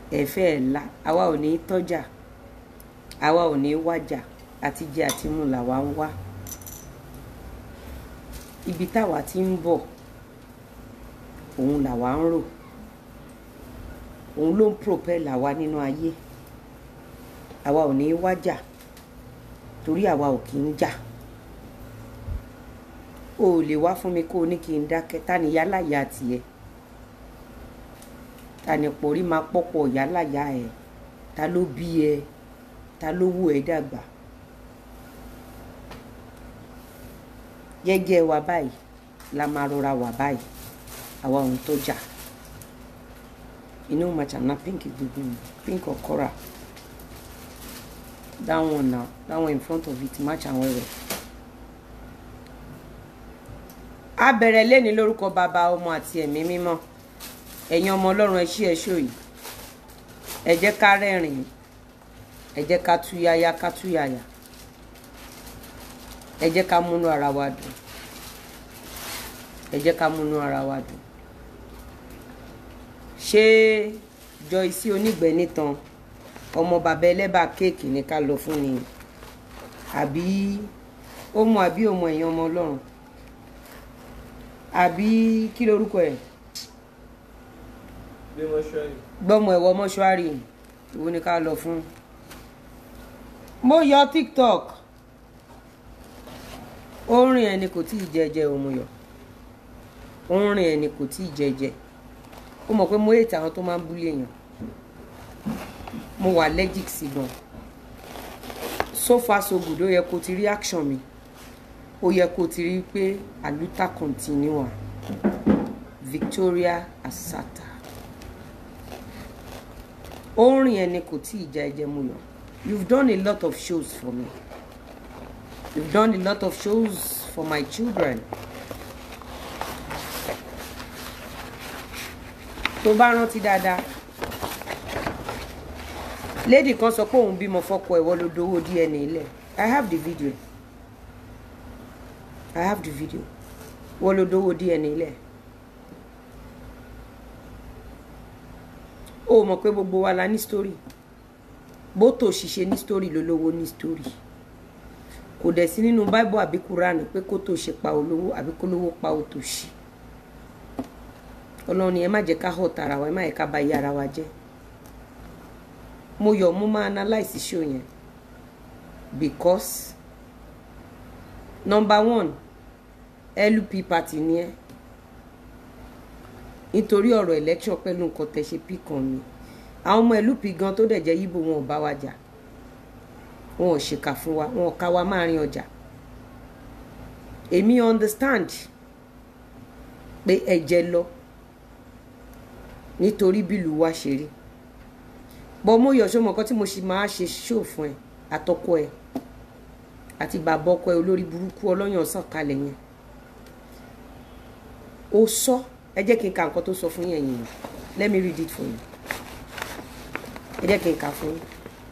ẹ̀fẹ́ ẹ̀ la àwa ò ní tọ́jà àwa ò ní wájà àti jẹ àti mu làwa ń wá ibi táwa ti ń bọ̀ òun làwa ń rò òun ló ń propel àwa nínú ayé àwa ò ní wájà torí àwa ò kì í jà o ò lè wá fún mi kó o ní kí n dákẹ́ ta ni yálàyà tiẹ̀ ta ni pòrí máa pọ́pọ̀ yálàyà ẹ̀ ta ló bí ẹ ta ló wù ẹ́ dàgbà jẹ́jẹ́ wa báyìí la máa rọra wà báyìí àwa òun tó jà inú màchàna pink gbogbo mi pink or coral that one now that one in front of it match and wẹ́wẹ́. a bẹ̀rẹ̀ lẹ́ni lórúkọ bàbá ọmọ àti ẹ̀mí mímọ́ ẹ̀yin ọmọ ọlọ́run ẹ ṣí ẹ ṣó yìí ẹ jẹ́ ká rẹ́rìn ẹ jẹ́ ká túyáyá ká túyàyà ẹ jẹ́ ká múnú ara wa dùn ẹ jẹ́ ká múnú ara wa dùn ṣé Joyce onígbẹ́ nìtàn ọmọ bàbá ẹlẹ́bà kéèkì ní ká lọ fún ni àbí ó mọ àbí ó mọ ẹ̀yin ọmọ ọlọ́run àbí kí lorúkọ ẹ̀ bí mọ́ṣúárì gbọ́mọ ẹ̀wọ̀ mọ́ṣúárì ìwo ni ká lọ fún. mo yọ tiktok orin ẹni kò tí ì jẹjẹ òmùyọ orin ẹni kò tí ì jẹjẹ ó mọ̀ pé mo yé tàwọn tó máa ń búlé èèyàn mo wà allergic sí gan so far so good ó yẹ kó ti rí action mi ó yẹ kó ti rí pé aluta continua Victoria Asata orin ẹni kò tí ì já ẹjẹ mu yọ you've done a lot of shows for me you've done a lot of shows for my children tó bá rántí dáadáa lady kan sọ pé òun bímọ fọ́kọ ẹwọ ló dowó DNA ilẹ̀ i have the video i have the video wọ́n ló dowó DNA ilẹ̀ o mọ̀ pé gbogbo wa la ní story bó tó ṣiṣẹ́ ní story ló lówó ní story kò dẹ̀ sí nínú bible àbí quran pé kó tó ṣe pa olówó àbí kó lówó pa òtòṣì ọlọ́run ni ẹ má jẹ́ ká họ̀ tara wa ẹ má yẹ ká bà iye ara wa jẹ́ mo yọ̀ mo máa analyse show yẹn because number one LP party ni ẹ nítorí ọ̀rọ̀ election pẹ̀lú nǹkan tẹ̀ ṣe pí kan mi àwọn ọmọ LP gan tó dẹ̀ jẹ́ yíbo wọn ò bá wa jà wọn ò ṣèkà fún wa wọn ò ká wa máa rin ọjà èmi understand pé ẹ̀jẹ̀ lọ nítorí bílù wa ṣe rí bọ́ mo yọ̀ ṣọmọ kan tí mo ṣì máa ṣe ṣó fún ẹ àtọkọ ẹ àti bàbá ọkọ ẹ olórí burúkú ọlọ́yàn sàn kalẹ̀ yẹn ó sọ ẹ jẹ́ kí n ka nǹkan tó sọ fún yẹn yìí let me read it for you ẹ jẹ́ kí n kà fún yín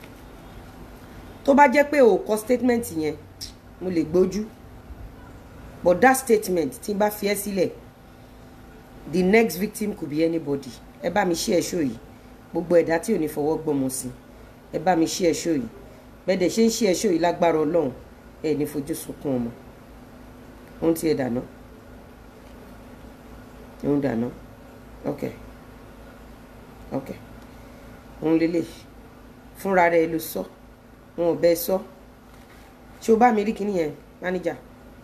tó bá jẹ́ pé o kọ statement yẹn mo lè gbójú but that statement tí n bá fi ẹ́ sílẹ̀ the next victim could be anybody ẹ bá mi ṣí ẹ ṣó yìí gbogbo ẹ̀dá tí ò ní fọwọ́ gbọ́mọ sí ẹ bá mi ṣí ẹ ṣó yìí bẹ́ẹ̀ dẹ̀ ṣe ń ṣí ẹ ṣó yìí lágbára ọlọ́run ẹ ní fojú sunkún ọmọ ohun tí ẹ dáná ohun dáná ok ok ohun lélẹ̀ fúnra rẹ ló sọ wọn ò bẹ sọ ṣé o bá mi rí kíní yẹn máníjà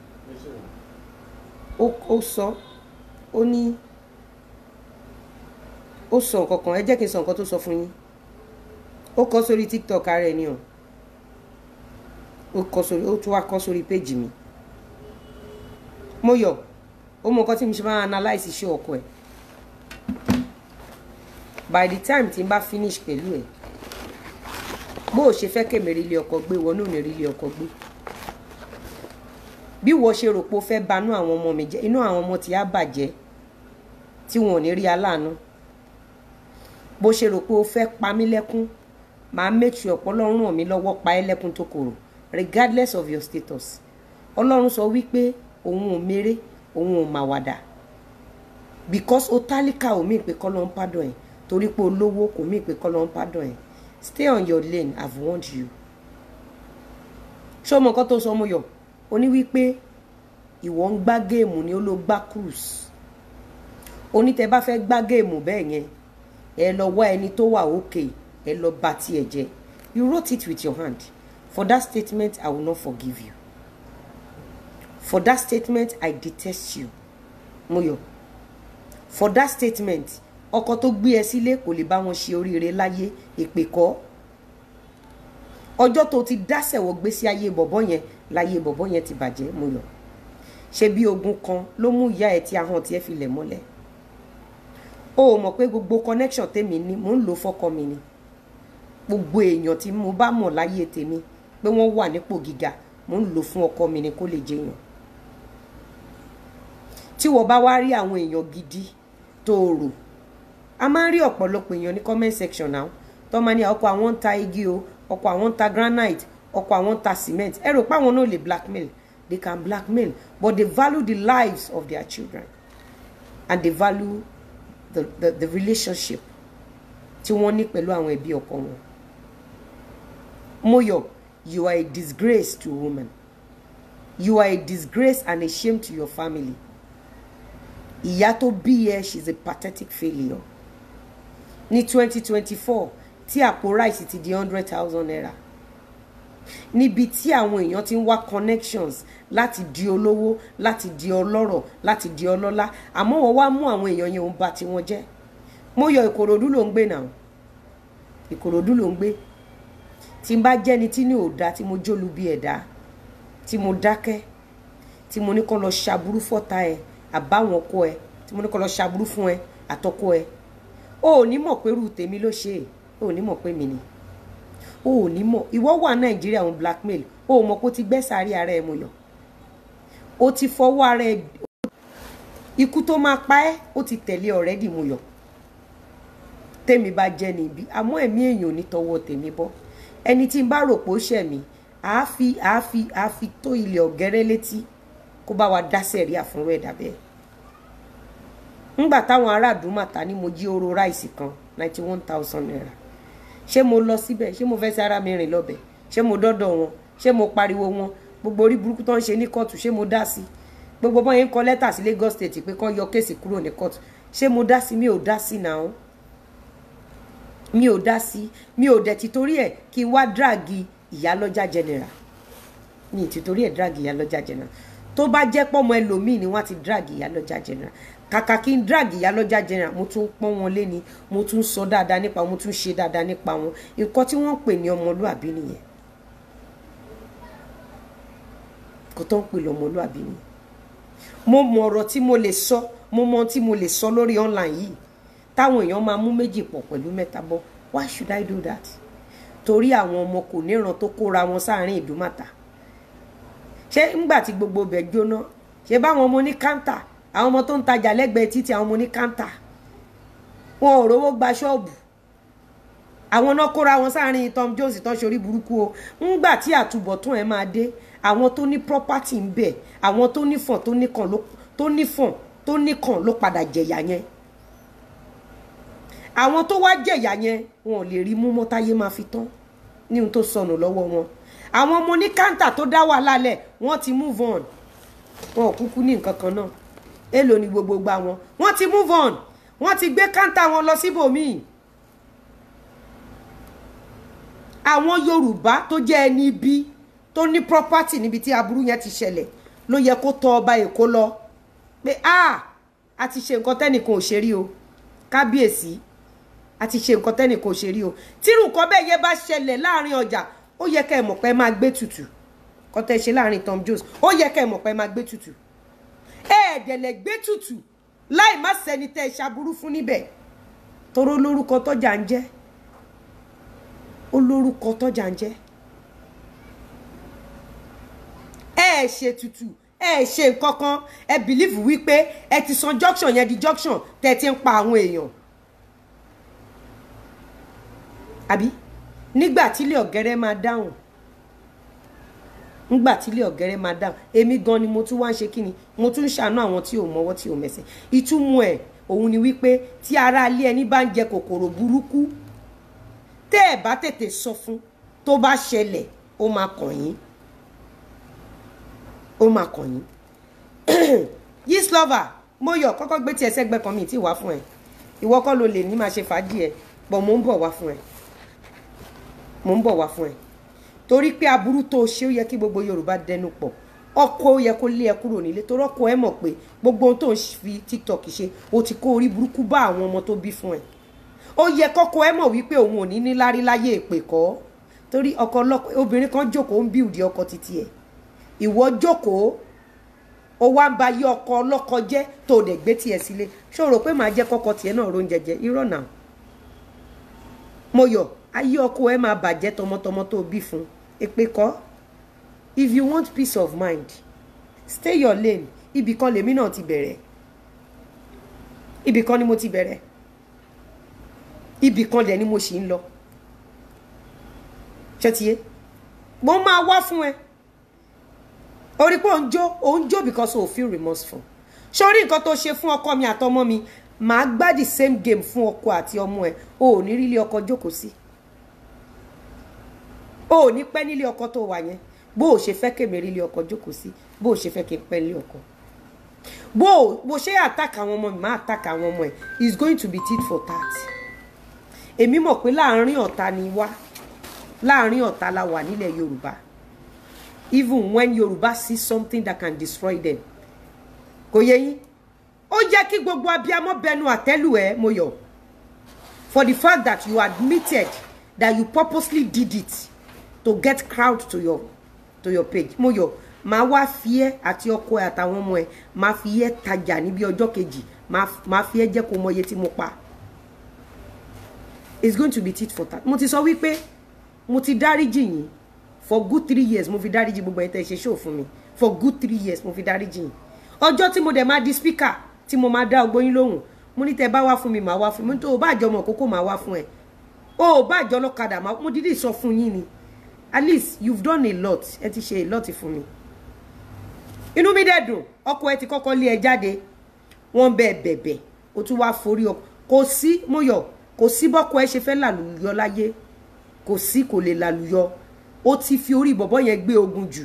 ó sọ ó ní ó sọ nǹkan kan ẹ jẹ́ kí n sọ nǹkan tó sọ fún yín ó kọ sórí tiktok ara ẹ ní o ó kọ sórí ó tún wá kọ sórí péjì mi mo yọ ó mọ nǹkan tí mo ṣe máa analyse iṣẹ́ ọkọ ẹ by the time tí n bá finish pẹ̀lú ẹ bó o ṣe fẹ́ kèmí rí ilé ọkọ gbé wọn náà ní rí ilé ọkọ gbé bí wọ́n ṣe rò pé ó fẹ́ banú àwọn ọmọ mi jẹ́ inú àwọn ọmọ tí á bàjẹ́ tí wọn ò ní rí aláàánú bó ṣe rò pé o fẹ́ pa mí lẹ́kún màá make sure ọ̀pọ̀ ọlọ́run ràn mí lọ́wọ́ pa ẹ́ lẹ́kún tó korò regardless of your status ọlọ́run sọ wípé òun ò méré òun ò màwàdà because o tálíkà omi ìpè kọ́ ló ń pádọ̀ ẹ̀ torí pé olówó kò mí pé kọ́ ló ń pardon ẹ̀ stay on your lane i've warned you ṣé ọmọ kan tó sọ ọmọ yọ ó ní wípé ìwọ ń gbá géèmù ni ó ló gbá cruise ó ní tẹ bá fẹ́ gbá géèmù bẹ́ẹ̀ yẹn ẹ lọ wá ẹni tó wà òkè ẹ lọ bá tiẹ̀ jẹ́ you wrote it with your hand for that statement i will not forgive you for that statement i detest you Moyo for that statement ọkọ tó gbé ẹ sílé kò lè bá wọn ṣe oríire láyé èpè kọ́ ọjọ́ tó ti dásẹ̀wọ̀ gbé sí ayé bọ̀bọ́ yẹn láyé bọ̀bọ́ yẹn ti bàjẹ́ Moyo ṣe bí ogun kan ló mú ìyá ẹ tí ahọ́n tiẹ̀ fi lẹ̀ mọ́lẹ̀ o ò mọ̀ pé gbogbo connection tèmi ní mò ń lò fọ́kọ mi ni gbogbo èèyàn tí mo bá mọ̀ láyé tèmi pé wọ́n wà nípò gíga mò ń lò fún ọkọ mi ni kó lè jẹyàn tí wọ́n bá wá rí àwọn èèyàn gidi tó rò a máa ń rí ọ̀pọ̀lọpọ̀ èèyàn ní comment section náà tó máa ní ọkọ̀ àwọn ń ta igi o ọkọ̀ àwọn ń ta granite ọkọ̀ àwọn ń ta cement ẹ rò pé àwọn náà lè blackmail they can blackmail but they value the lives of their children and they value the the, the relationship tí wọ́n ní pẹ̀lú àwọn ẹbí ọkọ wọn. Moyo, you are a disgrace to women. You are a disgrace and a shame to your family. Ìyá tó bí ẹ she's a pathetic failure. Ní twenty twenty four tí àpò ráìsì ti di hundred thousand naira. Níbi tí àwọn èèyàn ti ń wá connections láti di olówó láti di ọlọ́rọ̀ láti di ọlọ́lá àmọ́ wọ́n wá mú àwọn èèyàn yẹn ń bà tiwọn jẹ́. Moyo Ìkòròdú ló ń gbé náà Ìkòròdú ló ń gbé tí n bá jẹ́ni tí ní òda tí mo jólu bí ẹ̀dá tí mo dákẹ́ tí mo ní kó lọ ṣàbúrú fọ́ta ẹ àbáwọn ọkọ ẹ tí mo ní kó lọ ṣàbúrú fún ẹ àtọkọ ẹ o ò ní mọ̀ pé irú tèmi ló ṣe é o ò ní mọ̀ pé mi ni o ò ní mọ̀ ìwọ wà nàìjíríà òun blackmail o ò mọ̀ pé o ti gbẹ́ sáré ara ẹ mo yọ o ti fọwọ́ ara ẹ ikú tó máa pa ẹ́ o ti tẹ̀lé already mo yọ tèmi bá jẹ́ ní ibi àmọ́ ẹ̀mí èèyàn ò ní tọwọ́ tèmi bọ́ ẹni tí n bá rò pé ó ṣẹ̀ mí àáfi àáfi àáfi tó ilẹ̀ ọ̀gẹ́rẹ́ létí kó bá wa dá sẹ̀ríà fúnrú ẹ̀dá bẹ́ẹ̀. ńgbà táwọn ará àdúmàtà ní mo jí oró ráìsì kan ninety one thousand naira ṣé mo lọ síbẹ̀ ṣé mo fẹ́ sí ara mi rìn lọ́bẹ̀ ṣé mo dọ́dọ̀ wọn ṣé mo pariwo wọn gbogbo orí burúkú tó ń ṣe ní kóòtù ṣé mo dá sí gbogbo bọ́n yẹn ń kọ lẹ́tà sí Lagos State pé kán yọ kéèsì kúrò ní kóòtù ṣé mo dá sí mi ò dá sí náà mi ò dá sí mi ò dẹ̀ ti torí ẹ̀ kí n wá dráàgì ìyálọ́jà general mi ì ti torí ẹ̀ dráàgì ìyálọ́jà general tó bá jẹ́ pọ́mọ ẹlòmíì ni wọ́n ti dráàgì ìyálọ́jà general kàkà kí n dráàgì ìyálọ́jà general mo tún pọ́n wọn lé ni mo tún sọ dáadáa nípa wọn mo tún ṣe dáadáa nípa wọn nǹkan tí wọ́n ń pè ní ọmọlúàbí nìyẹn kò tó ń pè lọ́mọlúàbí nìyẹn mo mọ ọ̀rọ̀ tí mo lè sọ mo mọ tí mo lè sọ lórí online yìí táwọn èèyàn máa mú méjì pọ̀ pẹ̀lú mẹ́ta bọ́ why should I do that torí àwọn ọmọ kò níran tó kóra wọn sáàrin ìdúmàtà ṣé ńgbà tí gbogbo bẹ̀ jóná ṣé báwọn ọmọ ní káńtà àwọn ọmọ tó ń tajà lẹ́gbẹ̀ẹ́ títí àwọn ọmọ ní káńtà wọn ò rówó gba ṣọ́ọ̀bù àwọn náà kóra wọn sáàrin Tom Jones tó ṣorí burúkú o ńgbà tí àtúbọ̀tún ẹ̀ máa dé àwọn tó ní property ń bẹ àwọn tó nífọ̀n tó níkàn ló tó nífọ̀n tó níkàn ló padà jẹ̀yà yẹn àwọn tó wá jẹ̀yà yẹn wọn ò lè rí mú mọ́táyé máa fi tán ní ohun tó sọnù lọ́wọ́ wọn àwọn ọmọ ní káńtà tó dá wà lálẹ́ wọ́n ti move on wọn ò kúkú ní nǹkan kan náà èlò ní gbogbo gba wọn wọ́n ti move on wọ́n ti gbé káńtà wọn lọ síbòmíì àwọn Yorùbá tó jẹ́ ẹni ibi tó ní property níbi tí aburú yẹn ti ṣẹlẹ̀ ló yẹ kó tọ ọba Èkó lọ pé a a ti ṣe nǹkan tẹ́nìkan ò ṣe rí o kábíyèsí a ti ṣe nǹkan tẹ́nìkan ò ṣe rí o tírù nǹkan bẹ́ẹ̀ yẹn bá ṣẹlẹ̀ láàrin ọjà ó yẹ kẹ́ ẹ mọ̀ pé ẹ máa gbé tutù kọ́ tẹ́ ṣe láàrin Tom Jones ó yẹ kẹ́ ẹ mọ̀ pé ẹ máa gbé tutù ẹ̀ẹ́dẹ̀lẹ̀ gbé tutù láì má sẹ́ni tẹ́ ẹ ṣaburú fún níbẹ̀ toró lórúkọ tọ́jà ń jẹ́ ó lórúkọ tọ́jà ń jẹ́ ẹ ẹ ṣe tutù ẹ ẹ ṣe nǹkan kan ẹ bìlífù wípé ẹ ti san junction yẹn di junction tẹ́ ẹ ti ń pa àwọn èèyàn àbí nígbà tílé ọ̀gẹ́rẹ́ máa dáhùn nígbà tílé ọ̀gẹ́rẹ́ máa dáhùn èmi gan ni mo tún wá ń ṣe kí ni mo tún ń ṣàánú àwọn tí ò mọwọ́ tí ò mẹsẹ̀ ìtumọ̀ ẹ̀ òun ni wípé tí ara ilé ẹni bá ń jẹ kòkòrò burúkú tẹ́ ẹ̀ bá tètè sọ fún tó bá ṣẹlẹ̀ ó máa kàn yín ó máa kàn yín yes lover mo yọ kọ́kọ́ gbé tiẹ̀ sẹ́gbẹ́ kan mi tí wá fún ẹ ìwọ kọ́ ló lè ní máa ṣe fàájì ẹ pọ̀ mò ń bọ̀ wá fún ẹ mò ń bọ̀ wá fún ẹ torí pé aburú tó o ṣe ó yẹ kí gbogbo Yorùbá dẹnu pọ̀ ọkọ ó yẹ kó lé ẹ kúrò nílé torí ọkọ ẹ mọ̀ pé gbogbo ohun tó ń fi TikTok ṣe o ti kó orí burúkú bá àwọn ọmọ tó bí fún ẹ ó yẹ kọ́kọ ẹ mọ̀ wípé òun ò ní ní lárí láyé èpè kọ́ torí ọkọ ọlọ́kọ obìnrin kan jókòó ń bíùdì ọkọ títí ẹ ìwọ jókòó ó wá ń ba yí ọkọ ọlọ́kọ jẹ́ tó o dẹ̀ gbé tiẹ̀ sílé ṣé o rò pé màá jẹ́ kọ́kọ tiẹ̀ náà róúnjẹ jẹ irọ́ náà mo yọ ayé ọkọ ẹ máa bàjẹ́ tọmọtọmọ tó o bí fún èpè kọ́ if you want peace of mind stay your lane ibì kan lèmi náà ti bẹ̀rẹ̀ ibì kan ni mo ti bẹ̀rẹ̀ ibì kan dẹ̀ ni mo sì ń lọ ṣètìyé mo máa wá fún ẹ orí pé òun jó òun jó because o feel remorseful sórí nǹkan tó ṣe fún ọkọ mi àtọmọ mi màá gbá the same game fún ọkọ àti ọmọ ẹ o ò ní rí ilé ọkọ jókòó sí o ò ní pẹ́ nílé ọkọ tó wà yẹn bó o ṣe fẹ́ kémi rí ilé ọkọ jókòó sí bó o ṣe fẹ́ kí n pẹ́ nílé ọkọ bó o bó ṣe attack àwọn ọmọ mi máa attack àwọn ọmọ ẹ is going to be tit for tat èmi mọ̀ pé láàárín ọ̀tá ni wá láàárín ọ̀tá la wà nílẹ̀ Yorùbá even when Yorùbá see something that can destroy them kò yẹ yín ó jẹ́ kí gbogbo abiyamọ bẹnu àtẹ́lù ẹ mo yọ̀ for the fact that you admitted that you purposely did it to get crowd to your to your page mo yọ̀ máa wá fi ẹ́ àti ọkọ ẹ àtàwọn ọmọ ẹ máa fi ẹ́ tajà níbi ọjọ́ kejì máa fi ẹ́ jẹ́ kó mọ iye tí mo pa it's going to be tit for tat mo ti sọ wípé mo ti dáríjì yín for good three years mo fi dáríjì gbogbo ẹ̀yin tẹ́ ṣe show fún mi for good three years mo fi dáríjì yín ọjọ́ tí mo dẹ̀ máa di speaker tí mo máa dá ọgbọ́n yín lóhùn mo ní tẹ́ bá wá fún mi màá wá fún mi tó o bá àjọ ọmọ kókó màá wá fún ẹ o ò bá àjọ ọlọ́kadà mo dídì sọ fún yín ni at least you've done a lot ẹ ti ṣe a lot fún mi inú mi dẹ̀ dùn ọkọ ẹ ti kọ́kọ́ lé ẹ jáde wọ́n bẹ̀ bẹ̀bẹ̀ o tún wá forí ọkọ kò sí mo yọ kò sí bọ́kọ ẹ ṣe fẹ́ làlùyọ láyé kò sí kò lè làlùyọ ó ti fi orí bọ̀bọ̀ yẹn gbé ogun jù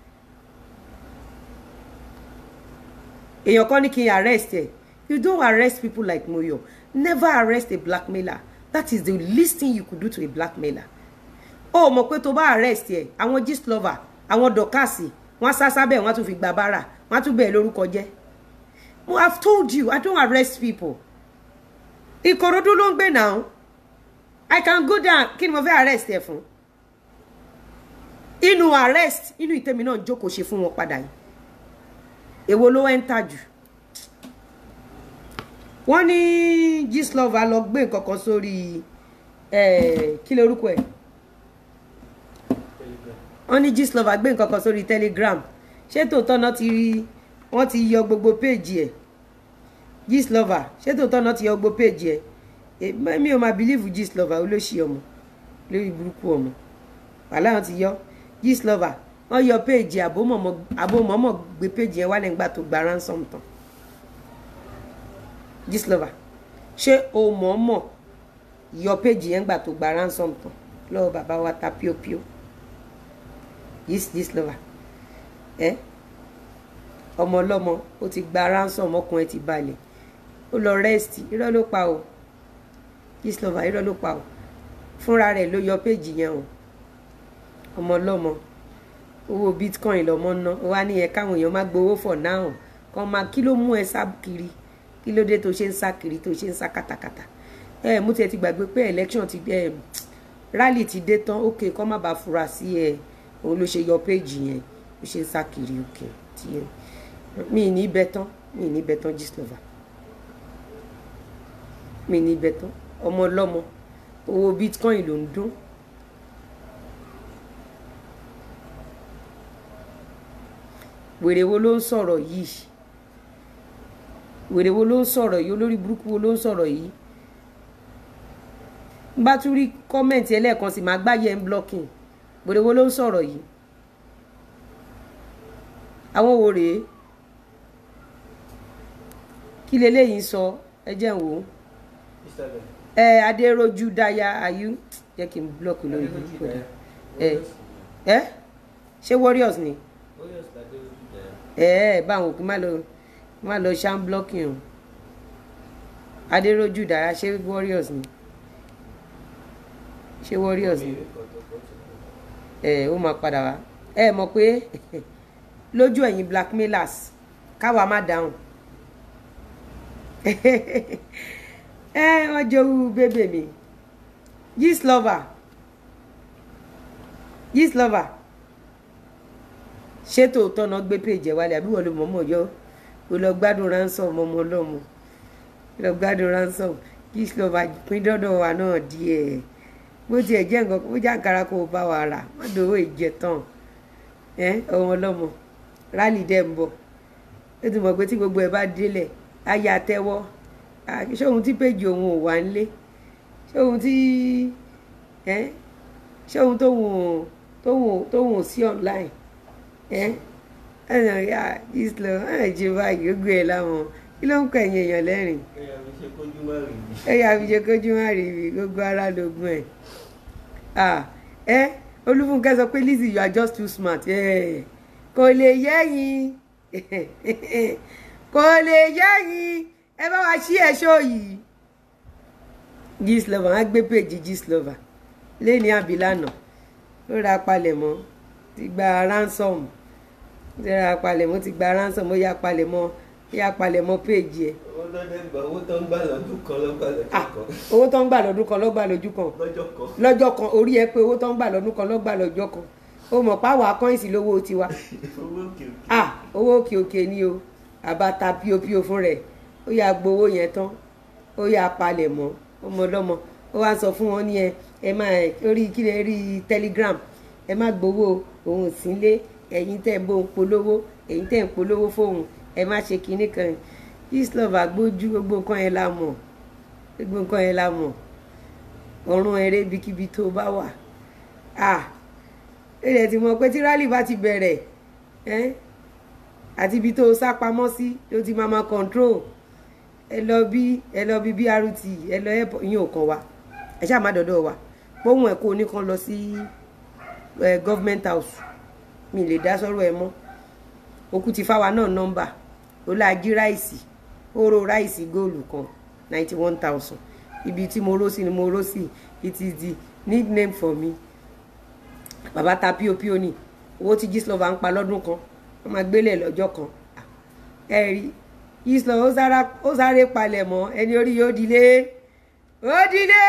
èèyàn kan ní kí n arrest ẹ you don't arrest people like Moyo never arrest a blackmailer that is the least thing you could do to a blackmailer ó mọ̀ pé tó bá arrest ẹ àwọn gist lover àwọn dọ̀kásì wọ́n sá sábẹ́ wọ́n tún fi gba bára wọ́n tún bẹ̀ẹ́ lórúkọ jẹ́ mo have told you i don't arrest people Ìkòròdú ló ń gbé náà i can go down kí ni mo fẹ́ arrest ẹ fún inú arrest inú ìtẹ́mi náà jókòó ṣe fún wọn padà yìí èwo ló ẹ́ńtà jù wọ́n ní Gistlover lọ gbé nǹkan kan sórí kí ló orúkọ ẹ̀ wọ́n ní Gistlover gbé nǹkan kan sórí Telegram ṣé tòótọ́ náà ti rí wọ́n ti yọ gbogbo péèjì ẹ̀ Gistlover ṣé tòótọ́ náà ti yọ gbogbo péèjì ẹ̀ mi ò máa bìlíìfù Gistlover olóṣì ọmọ lórí burúkú ọmọ wàhálà wọn ti yọ Gistlover wọ́n yọ péèjì àbòmọ́mọ́ gbé péèjì yẹn wálẹ̀ nígbà tó gba ransom tán Gistlover ṣé o mọ̀ọ́mọ̀ yọ péèjì yẹn nígbà tó gba ransom tán lọ́wọ́ bàbá wa ta píopíó Gistlover ẹ ọmọ ọlọ́mọ ó ti gba ransom ọkùnrin ti balẹ̀ ó lọ rest irọ́ ló pa o Gistlover irọ́ ló pa o fúnra rẹ̀ ló yọ péèjì yẹn o ọmọ ọlọ́mọ owó bitcoin lọmọ ná wá ní ẹ káwọn èèyàn má gbowó for now kàn máa kí ló mú ẹ sá kiri kí ló dé tó ṣe ń sá kiri tó ṣe ń sá katakata ẹ mú tiẹ̀ ti gbàgbé pé election ti ẹ rally ti dé tán ok kọ́ má bàa fura sí ẹ òun ló ṣe yọ péjì yẹn ló ṣe ń sá kiri ok tí ẹ mi ní bẹ tán mi ní bẹ tán Gistlover mi ní bẹ tán ọmọ ọlọ́mọ owó bitcoin ló ń dún wèrè wo ló ń sọ̀rọ̀ yìí wèrè wo ló ń sọ̀rọ̀ yìí olórí burúkú wo ló ń sọ̀rọ̀ yìí bá tún rí kọ́mẹ̀ntì ẹlẹ́ẹ̀kan sì máa gbáyé ń blocking wèrè wo ló ń sọ̀rọ̀ yìí àwọn wo rèé kí leléyìí sọ ẹ jẹ́ n wò ó Instagram. ẹ adéròjú dáyà ayú jẹ́ kí n blọọkì lórí Adérójú kódà Dáyà. Eh. Warriors ni. ẹ ṣé warriors ni Warriors l'Adérójú Dáyà. ẹ ẹ báwọn òkú má lọ má lọ ṣá ń blọọkì o adéròjú dáyà ṣé warriors ni ṣé warriors ni Mi ìwé kan tó kọ́ sí. ẹ ó máa padà wá ẹ mọ̀ pé lójú ẹ̀yin blackmailers káwa má dáhùn ẹ wọ́n jowú bébè mi gist lover gist lover ṣé tòótọ́ náà gbé péjì ẹ̀ wálé àbí wọ́n ló mọ̀ọ́mọ̀ yọ ó lọ gbádùn ransom ọmọ ọlọ́mọ ó lọ gbádùn ransom gist lover pín dọ́dọ̀ wa náà díẹ̀ bó tiẹ̀ jẹ́ nǹkan bó jẹ́ àǹkárá kó o bá wa rà má dòwó ìjẹ tán ẹ ọmọ ọlọ́mọ rálì dẹ̀ ń bọ̀ ó ti mọ̀ pé tí gbogbo ẹ̀ bá délẹ̀ á yà tẹ́wọ́ Ah, ṣé ohun tí péjì òun ò wá nílé ṣé ohun tí ẹ ṣé ohun tóun ò tóun ò tóun ò sí online ẹ ẹnà ya islo ẹ jẹ báyìí ó gbé e láwọn kí ló ń kọ ẹ̀yìn èèyàn lẹ́rìn Ẹ̀yà mi ṣe kójú má rí mi. ẹ yà fi ṣe kójú má rí ibi gbogbo ara lógún ẹ ah ẹ olúfúnkẹ́ sọ pé Lizzy you are just too smart ẹ kò lè yẹ́yìn kò lè yẹ́yìn ẹ bá wa ṣí ẹ̀ṣọ́ yìí Gistlover á gbé péjì Gistlover lẹ́ni àbílànà ó ra palẹ̀mọ́ ti gba ransom ó ti ra palẹ̀mọ́ ti gba ransom ó yá palẹ̀mọ́ ó yá palẹ̀mọ́ péjì ẹ̀ Owó lọ́dẹ̀ gbà owó tó ń gbà lọ́dún kan lọ́gbà lọ́dún ah kan. owó tó ń gbà lọ́dún kan lọ́gbà lójú kan Lọ́jọ́ kan. lọ́jọ́ kan orí ẹ pé owó tó ń gbà lọ́dún kan lọ́gbà lọ́jọ́ kan ó mọ̀ páwọ̀ akọ́yìnsì lówó tiwa Owó òkè òkè. ah owó òkè òkè ni o àbáta píopío fún rẹ̀ ó yà gbowó yẹn tán ó yà palẹ̀ mọ́ ọmọ ọlọ́mọ ó wá sọ fún wọn ní ẹ ẹ máa orí kílẹ̀ rí telegram ẹ má gbowó òun sílé ẹ̀yin tẹ̀ ń bó ń polówó ẹ̀yin tẹ̀ ń polówó fóun ẹ má ṣe kinní kan Gistlover gbójú gbogbo nǹkan yẹn la mọ̀ gbogbo nǹkan yẹn la mọ̀ ọ̀run eré ibikíbi tó bá wà ah ẹ̀rẹ̀ tí mo pé tí rálì bá ti bẹ̀rẹ̀ ẹ́ àti ibi tó sá pamọ́ sí ló ti máa máa control ẹ lọ bí ẹ lọ bí BRT ẹ lọ ẹ yín ò kàn wá ẹ ṣáà má dọ̀dọ̀ wa póhùn ẹ̀ kó o ní kan lọ sí ẹ government house mi lè dá sọ́rọ̀ ẹ mọ́ òkú ti fáwa náà nọ́mbà ó láàjí ráìsì ó ro ráìsì góòlù kan ninety one thousand ibi tí mo ró sí ni mo ró sí it is the nickname for me bàbá ta píopío ni owó tí Gistlover ń pa lọ́dún kan wọ́n máa gbélé lọ́jọ́ kan ẹ rí Gistlover ó sára ó sáré palẹ̀ mọ́ ẹni orí yóò dilé ó dilé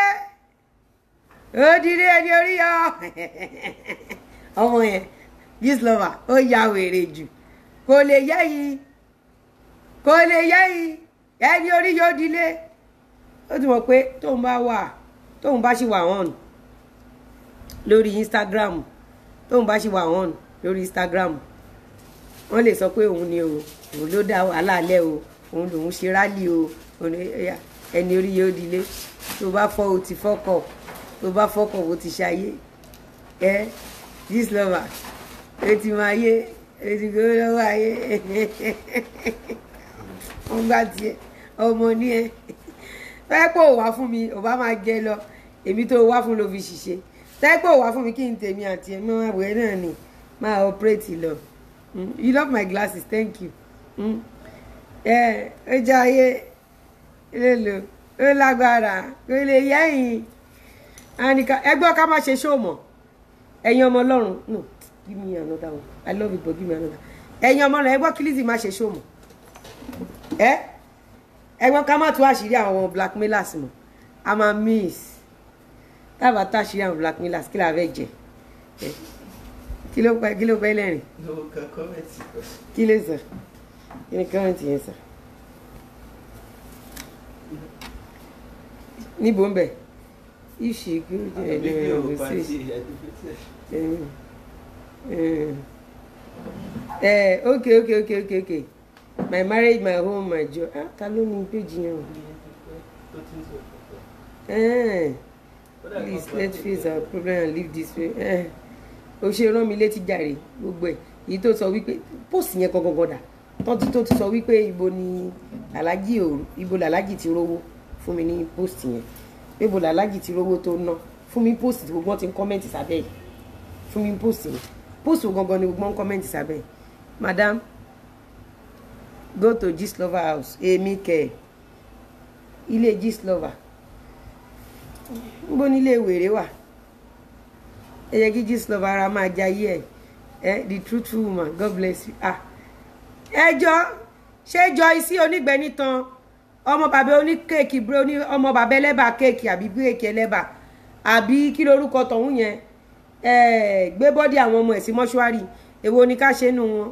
ó dilé ẹni orí yọ ọmọ yẹn Gistlover ó ya wèrè jù kò lè yẹ yìí kò lè yẹ yìí ẹni orí yóò dilé ó ti mọ̀ pé tóun bá wà tóun bá ṣì wà hàn lórí Instagram tóun bá ṣì wà hàn lórí Instagram wọ́n lè sọ pé òun ni o òun ló dá wàhálà lẹ̀ o òun lòun ṣe rálì o òun ẹ̀yà ẹni orí yóò dilé tó bá fọ́ o ti fọ́kọ̀ tó bá fọ́kọ̀ o ti ṣayé ẹ Gistlover o ti máa yé o ti gbé lọ́wọ́ ayé wọ́n gbà tiẹ̀ ọmọ ní ẹ tẹ́pọ̀ ò wá fún mi ò bá máa jẹ lọ èmi tó wá fún ló fi ṣiṣẹ́ tẹ́pọ̀ ò wá fún mi kí n tèmi àti ẹ̀ mọ́ àwẹ̀ náà ni máa operate lọ Mm, you love my glasses thank you Mm. ẹ ó jẹ́ ayé lélo ó lágbára kò lè yẹ́yìn àníkà ẹgbẹ́ ká má ṣe ṣóòmọ̀ ẹ̀yin ọmọ ọlọ́run no give me another one i love you but give me another ẹ̀yin ọmọ ọlọ́run ẹgbẹ́ kí Lizzy má ṣe ṣóòmọ̀ ẹ ẹgbẹ́ ká má tú àṣírí àwọn blackmailers mọ̀ a máa miss tábà tá àṣírí àwọn blackmailers kí la fẹ́ jẹ ẹ kí ló pẹ́ kí ló pẹ́ lẹ́rìn Lówó kan kọ́mẹ̀tì kan. kí ló sọ kí ni kọ́rẹ́ǹtì yẹn sọ níbo ń bẹ̀ ìṣègùn ẹ̀ Fídíò lọ́wọ́ pàtì sí ẹ̀dùnkẹ́tẹ̀. ẹ ok ok ok ok ok my marriage my home my joy ah ta ló ní péjì yẹn o Tó ti ń sọ̀rọ̀. Eh, Ó dà please kan let's pàtì face our problem and leave this way Eh, o ṣe rán mi létí jàre gbogbo ẹ̀ èyí tó sọ wípé póòsì yẹn gangan dà tán tí tó ti sọ wípé ibo ni alájì ò ibo làlájì ti rówó fún mi ní post yẹn pé ibo làlájì ti rówó tó ná fún mi post tí gbogbo wọn ti ń kọ́mẹ́ǹtì sábẹ́ yìí fún mi post yẹn post wo gangan ni gbogbo wọn ń kọ́mẹ́ǹtì sábẹ́ yìí madam go to Gistlover house èmi kẹ ilé Gistlover níbo ni ilé wèrè wà ẹ yẹ kí Gistlover ara máa jayé ẹ ẹ the truthful woman god bless you ah ẹjọ́ ṣé Joyce onígbẹ̀ni tán ọmọ bàbá oníkéèkì bro ní ọmọ bàbá ẹlẹ́bà kéèkì àbí bíréèkì ẹlẹ́bà àbí kí lorúkọ tọ̀hún yẹn ẹ gbé bọ́dí àwọn ọmọ ẹ̀ sí mọ́ṣúárì èwo ni ká ṣe nù wọn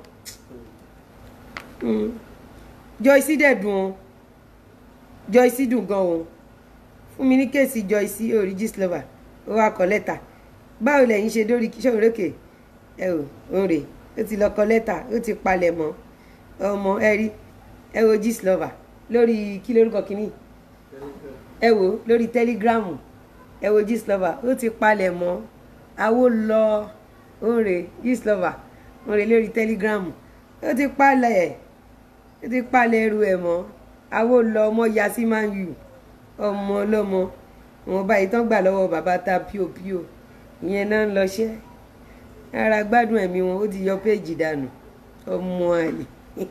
Mm. Joyce dẹ̀ dùn ọ́ Joyce dùn gan o fún mi ní kéèsì Joyce orí Gistlover ó wá kọ lẹ́tà báwo lẹ́yìn ṣe dórí ṣòrókè ẹ ò òǹrè ó ti lọ kọ lẹ́tà ó ti palẹ̀ mọ́ ọmọ ẹ rí ẹ wo Gistlover lórí kí lórúkọ kínní ẹ wo lórí tẹlígíráàmù ẹ wo Gistlover ó ti palẹ̀ mọ́ àwo lọ òǹrè Gistlover òǹrè lórí tẹlígíráàmù ó ti palẹ̀ ẹ̀ ó ti palẹ̀ ẹrù ẹ̀ mọ́ àwo lọ ọmọ ya sí máa ń yù ọmọ ọlọ́mọ wọn báyìí tán gbà lọ́wọ́ bàbá ta píopíò ìyẹn náà ń lọṣẹ́ ara gbádùn ẹ̀mí wọn ó ti yọ péèjì dànù ọmọ àlè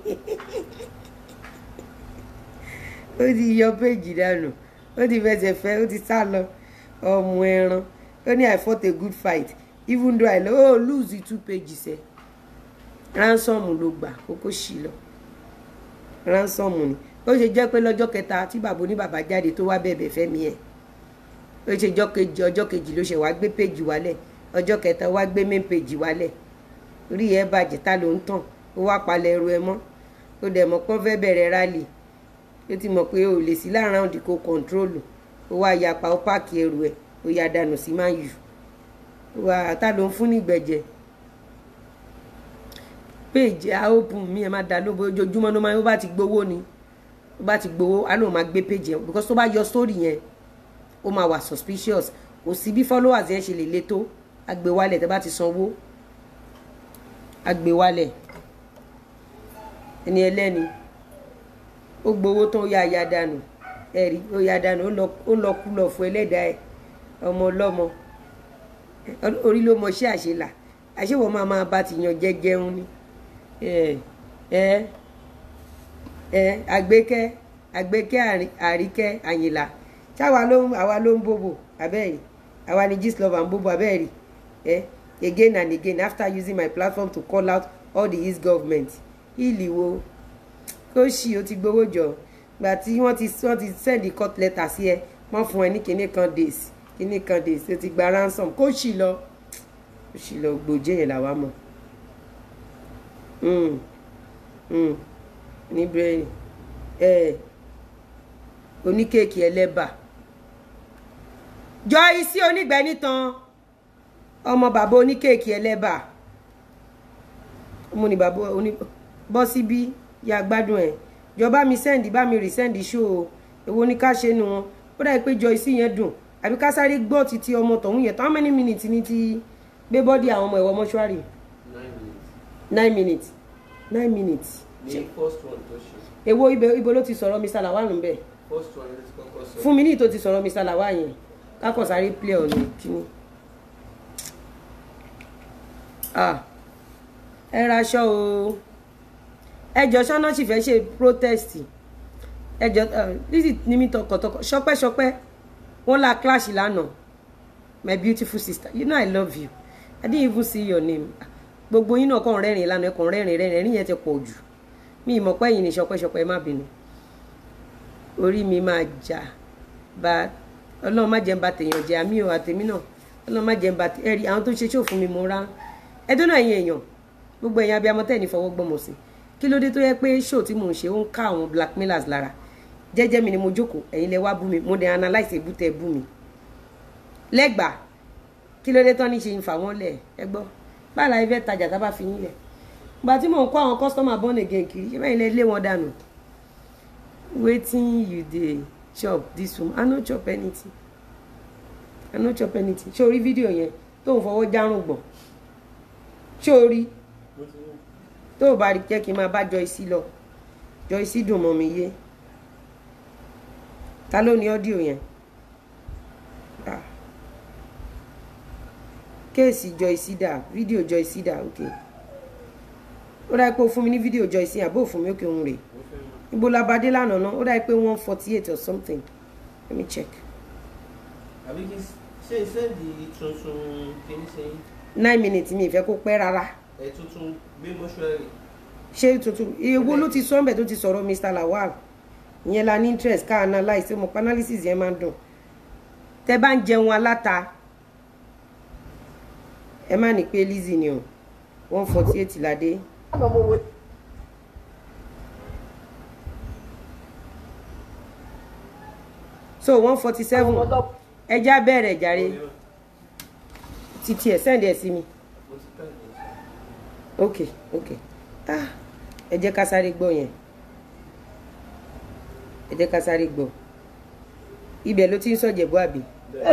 ó ti yọ péèjì dànù ó ti fẹsẹ̀ fẹ́ ó ti sá lọ ọmọ ẹran ó ní I fought a good fight even though I lo oh, lose the two pages ẹ̀ ransom ló gbà kókó sí lọ ransom ni ó ṣe jẹ́ pé lọ́jọ́ kẹta tí bàbá oníbàbá jáde tó wá bẹ̀bẹ̀ fẹ́mi ẹ̀ ó ṣe jọ́ kejì ọjọ́ kejì ló ṣe wá gbé péjì wálẹ̀ ọjọ́ kẹta wá gbé main péjì wálẹ̀ orí ẹ̀ bàjẹ́ ta ló ń tàn ó wá palẹ̀ ẹrù ẹ mọ́ ó dẹ̀ mọ̀ pọ́n fẹ́ bẹ̀rẹ̀ rálì ó ti mọ̀ pé o lè sí láàrin òdì kó kọ̀ǹtrólù ó wá yapa ó páàkì ẹrù ẹ̀ ó ya dànù sí máa yù ó wá ta ló ń fún nígbẹ̀jẹ̀ péjì a open mi ẹ má da lóbo ojoojúmọ́ ló máa ó bá ti gbowó ni ó bá ti gbowó a lóun máa gbé péjì yẹn because tó bá yọ sórí yẹn ó máa wà suspicious kò sí bí followers yẹn ṣe lè le tó agbèwálẹ̀ tẹ́ bá ti sanwó agbèwálẹ̀ ẹni ẹlẹ́ni ó gbowó tán ó yá ya dànù ẹ̀rí ó yá dànù ó lọ kú lọ fún ẹlẹ́dàá ẹ̀ ọmọ ọlọ́mọ orí ló mọ ṣé àṣelà àṣewọ̀ máa máa bá ti yan jẹ́jẹun ni ẹ ẹ ẹ àgbékẹ́ àgbékẹ́ àríkẹ́ àyìnlá ṣáwa ló ń àwa ló ń bòbò abẹ́rẹ́ àwa ni Gistlover ń bòbò abẹ́rẹ́ ẹ again and again after using my platform to call out all the east government ìlì wo kó ṣì ó ti gbowó jọ gbà tí wọ́n ti wọ́n ti send the court letter sí ẹ wọ́n fún ẹ ní kinní kan days kinní kan days ó ti gba ransom kó ṣì lọ kó ṣì lọ gbòjé yẹn làwa mọ̀ ní brain ẹ oníkéèkì ẹlẹ́bà Joyce onígbẹ́ni tán ọmọ bàbá oníkéèkì ẹlẹ́bà ọmọ ní bàbá oní bọ́ síbí ya gbádùn ẹ̀ jọba mi sẹ́ndì bá mi rì sẹ́ndì ṣó o èwo ní ká ṣe nu wọn ó dàbí pé Joyce yẹn dùn àbí ká sáré gbọ́ títí ọmọ tọ̀hún yẹn how many minutes ní ti gbé bọ́dì àwọn ọmọ ẹ̀wọ̀ mọ́ṣúárì nine minutes nine minutes nine minutes ní first one tó ṣe èwo ibẹ̀ ibo ló ti sọ̀rọ̀ Mr. Lawal ń bẹ̀ first one ló ti kọ́kọ́ sọ fún mi ní ìtò ti sọ̀rọ̀ Mr. Lawal yẹn kákọ̀ sáré play ọ̀nà kíní. ah ẹ raṣọ o ẹjọ ṣáná sì fẹ́ ṣe protest ẹjọ Lizzy ní mi tọkàntọkọ ṣọpẹ́ṣọpẹ́ wọ́n la clash lánàá my beautiful sister you know I love you I didn't even see your name gbogbo yín náà kàn rẹ́rìn lánàá ẹ̀kàn rẹ́rìn rẹ́rìn ẹ̀rín yẹn ti pọ̀ jù mi ì mọ̀ pé ẹ̀yin ní ṣọpẹ́ṣọpẹ́ má bínú orí mi máa jà bá ọlọ́run má jẹ́ ń ba tèèyàn jẹ́ àmì ò àtèmi náà ọlọ́run má jẹ́ ń ba ẹ̀rí àwọn tó ń ṣe ṣó fún mi mo rá ẹdún náà ẹ̀yin èèyàn gbogbo ẹ̀yin abiyamọ tẹ̀ ní fọwọ́ gbọ́mọ sí kí ló dé tó yẹ pé ṣó tí mò ń ṣe ó ń ká àwọn blackmailers lára jẹ́jẹ́ mi ni mo jókòó ẹ̀yin lẹ wá bú mi mo dẹ̀ analyse ebú tẹ bú mi lẹ́gbàá kí ló dé tán ní ṣe ń fà wọ́n lẹ̀ ẹ gbọ́ báàlà ifẹ̀ tajà tá bá fi yín lẹ̀ gbà tí mò ń kó àwọn customer born again kiri ṣé bẹ́ẹ̀ lẹ lé wọn dànù wetin you dey chop this woman i no chop anything i no chop anything ṣé o rí fídíò yẹn tó ń fọwọ́ járùn gbọ̀n ṣé o rí tó o bá rí jẹ́ kí n máa bá Joyce lọ Joyce dùn mọ́ mi yé ta ló ní ọ́díò yẹn Ah. kéèsì Joyce dà fídíò Joyce dà ok ó dáa pé o fún mi ní fídíò Joyce yẹn àbó fún mi òkè òun rè mo fẹ́ mọ̀. ibo la bá dé lánàá náà ó dáa pé one forty eight or something let me check àbí kí n s- ṣe sẹ́ẹ̀dì tuntun kìíní sẹ́yìn nine minutes mi ìfẹ́ kó pẹ́ rárá ẹ̀ tuntun gbé mọ́ṣúárì ṣé tuntun ewo ló ti sọ́nbẹ̀ tó ti sọ̀rọ̀ Mr Lawal ìyẹn la ní interest ká analyse mo pa analysis yẹn máa ń dùn tẹ bá ń jẹun aláta ẹ má ní pé Lizzy ni o one forty eight ládé so one forty seven ẹja bẹ̀rẹ̀ jàre títí ẹ̀ send ẹ̀ sí mi mo ti ká ìyẹn ok ok ah ẹ jẹ́ ká sáré gbọ́ yẹn ẹ jẹ́ ká sáré gbọ́ ibẹ̀ ló ti ń sọ̀jẹ̀bú àbí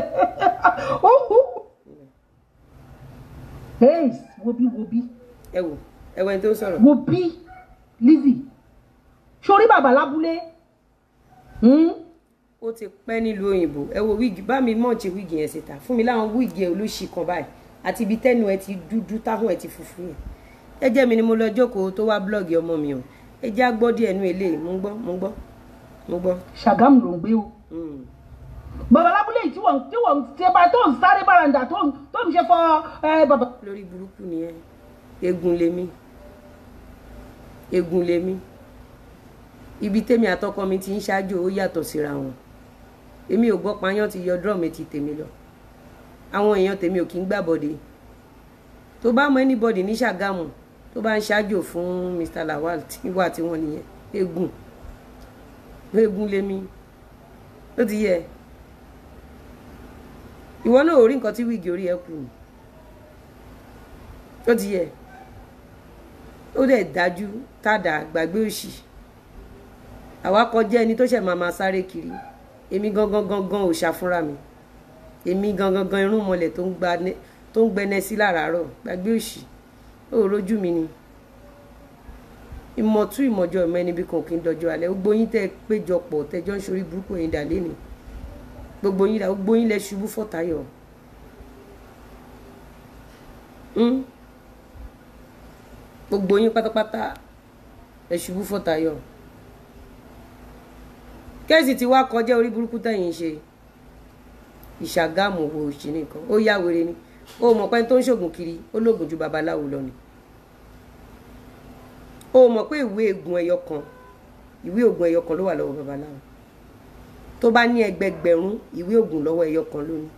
hey wobi wobi ẹ wò ẹ wọ ẹni tó ń sọ̀rọ̀ wobi Lizzy sórí bàbá lábúlé hmm? ó ti pẹ́ nílùú òyìnbó ẹ wo wíìgì bá mi mọ̀ọ́tì wíìgì yẹn síta fún mi láwọn wíìgì ẹ olóṣì kan báyìí àti ibi tẹ́nu ẹ ti dúdú táwọn ẹ ti funfun yẹn ẹ jẹ́ mi ni mo lọ jókòó tó wá blọ́ọ̀gì ọmọ mi o ẹ jẹ́ àgbọ́ díẹ̀ nú eléyìí mo ń gbọ́ mo ń gbọ́ mo gbọ́. Ṣàgámù ló ń gbé o Mm. bàbá lábúlé yìí tí wọ́n tí wọ́n ṣe bá tó ń sáré bàràǹdà tó ń tó ń ṣe fọ ẹ bàbá. lórí burúkú nìyẹn egun lèmi egun lèmi ibi tèmi àtọkọ mi ti ń ṣáájú ó yàtọ̀ síra wọn èmi ò gbọ́ payán ti yọ drum ti tèmi lọ àwọn èèyàn tèmi ò kí ń gbàbọ̀dé tó bá mọ anybody ní Ṣàgámù tó bá ń ṣáájú fún Mr Lawal tí wà tí wọ́n nìyẹn egun egun lèmi ó ti yẹ ìwọ náà ò rí nǹkan tí wíìgì orí ẹ kù ni ó ti yẹ ó dẹ̀ dájú tàdà gbàgbé òṣì àwa kọjá ẹni tó ṣẹ̀ máa máa sáré kiri èmi gangan gangan ò ṣàfúnra mi èmi gangan gan irun mọlẹ̀ tó ń gba ne- tó ń gbẹnẹ sí láràárọ̀ gbàgbé òṣì ó rojú mi ni ìmọ̀tún ìmọ̀jọ ìmọ̀ ẹni bí kan kì í dọjọ́ alẹ́ gbogbo yín tẹ́ ẹ péjọpọ̀ tẹ́jọ́ ń ṣorí burúkú ẹ̀yin dà lẹ́nu gbogbo yín dà gbogbo yín lẹ ṣubú fọ́tayọ̀ Mm? gbogbo yín pátápátá ẹ ṣubú fọ́tayọ̀ kẹ́sì tí wàá kọjá orí burúkú tẹ̀yìn ṣe ìṣàgámù wo òṣì nìkan ó yá wèrè ni ó mọ̀ pé tó ń ṣògùn kiri ó lóògùn ju babaláwo lọ ni ó mọ̀ pé ìwé egun ẹyọ kan ìwé oògùn ẹyọ kan ló wà lọ́wọ́ babaláwo tó bá ní ẹgbẹgbẹ̀rún ìwé oògùn lọ́wọ́ ẹyọ kan lónìí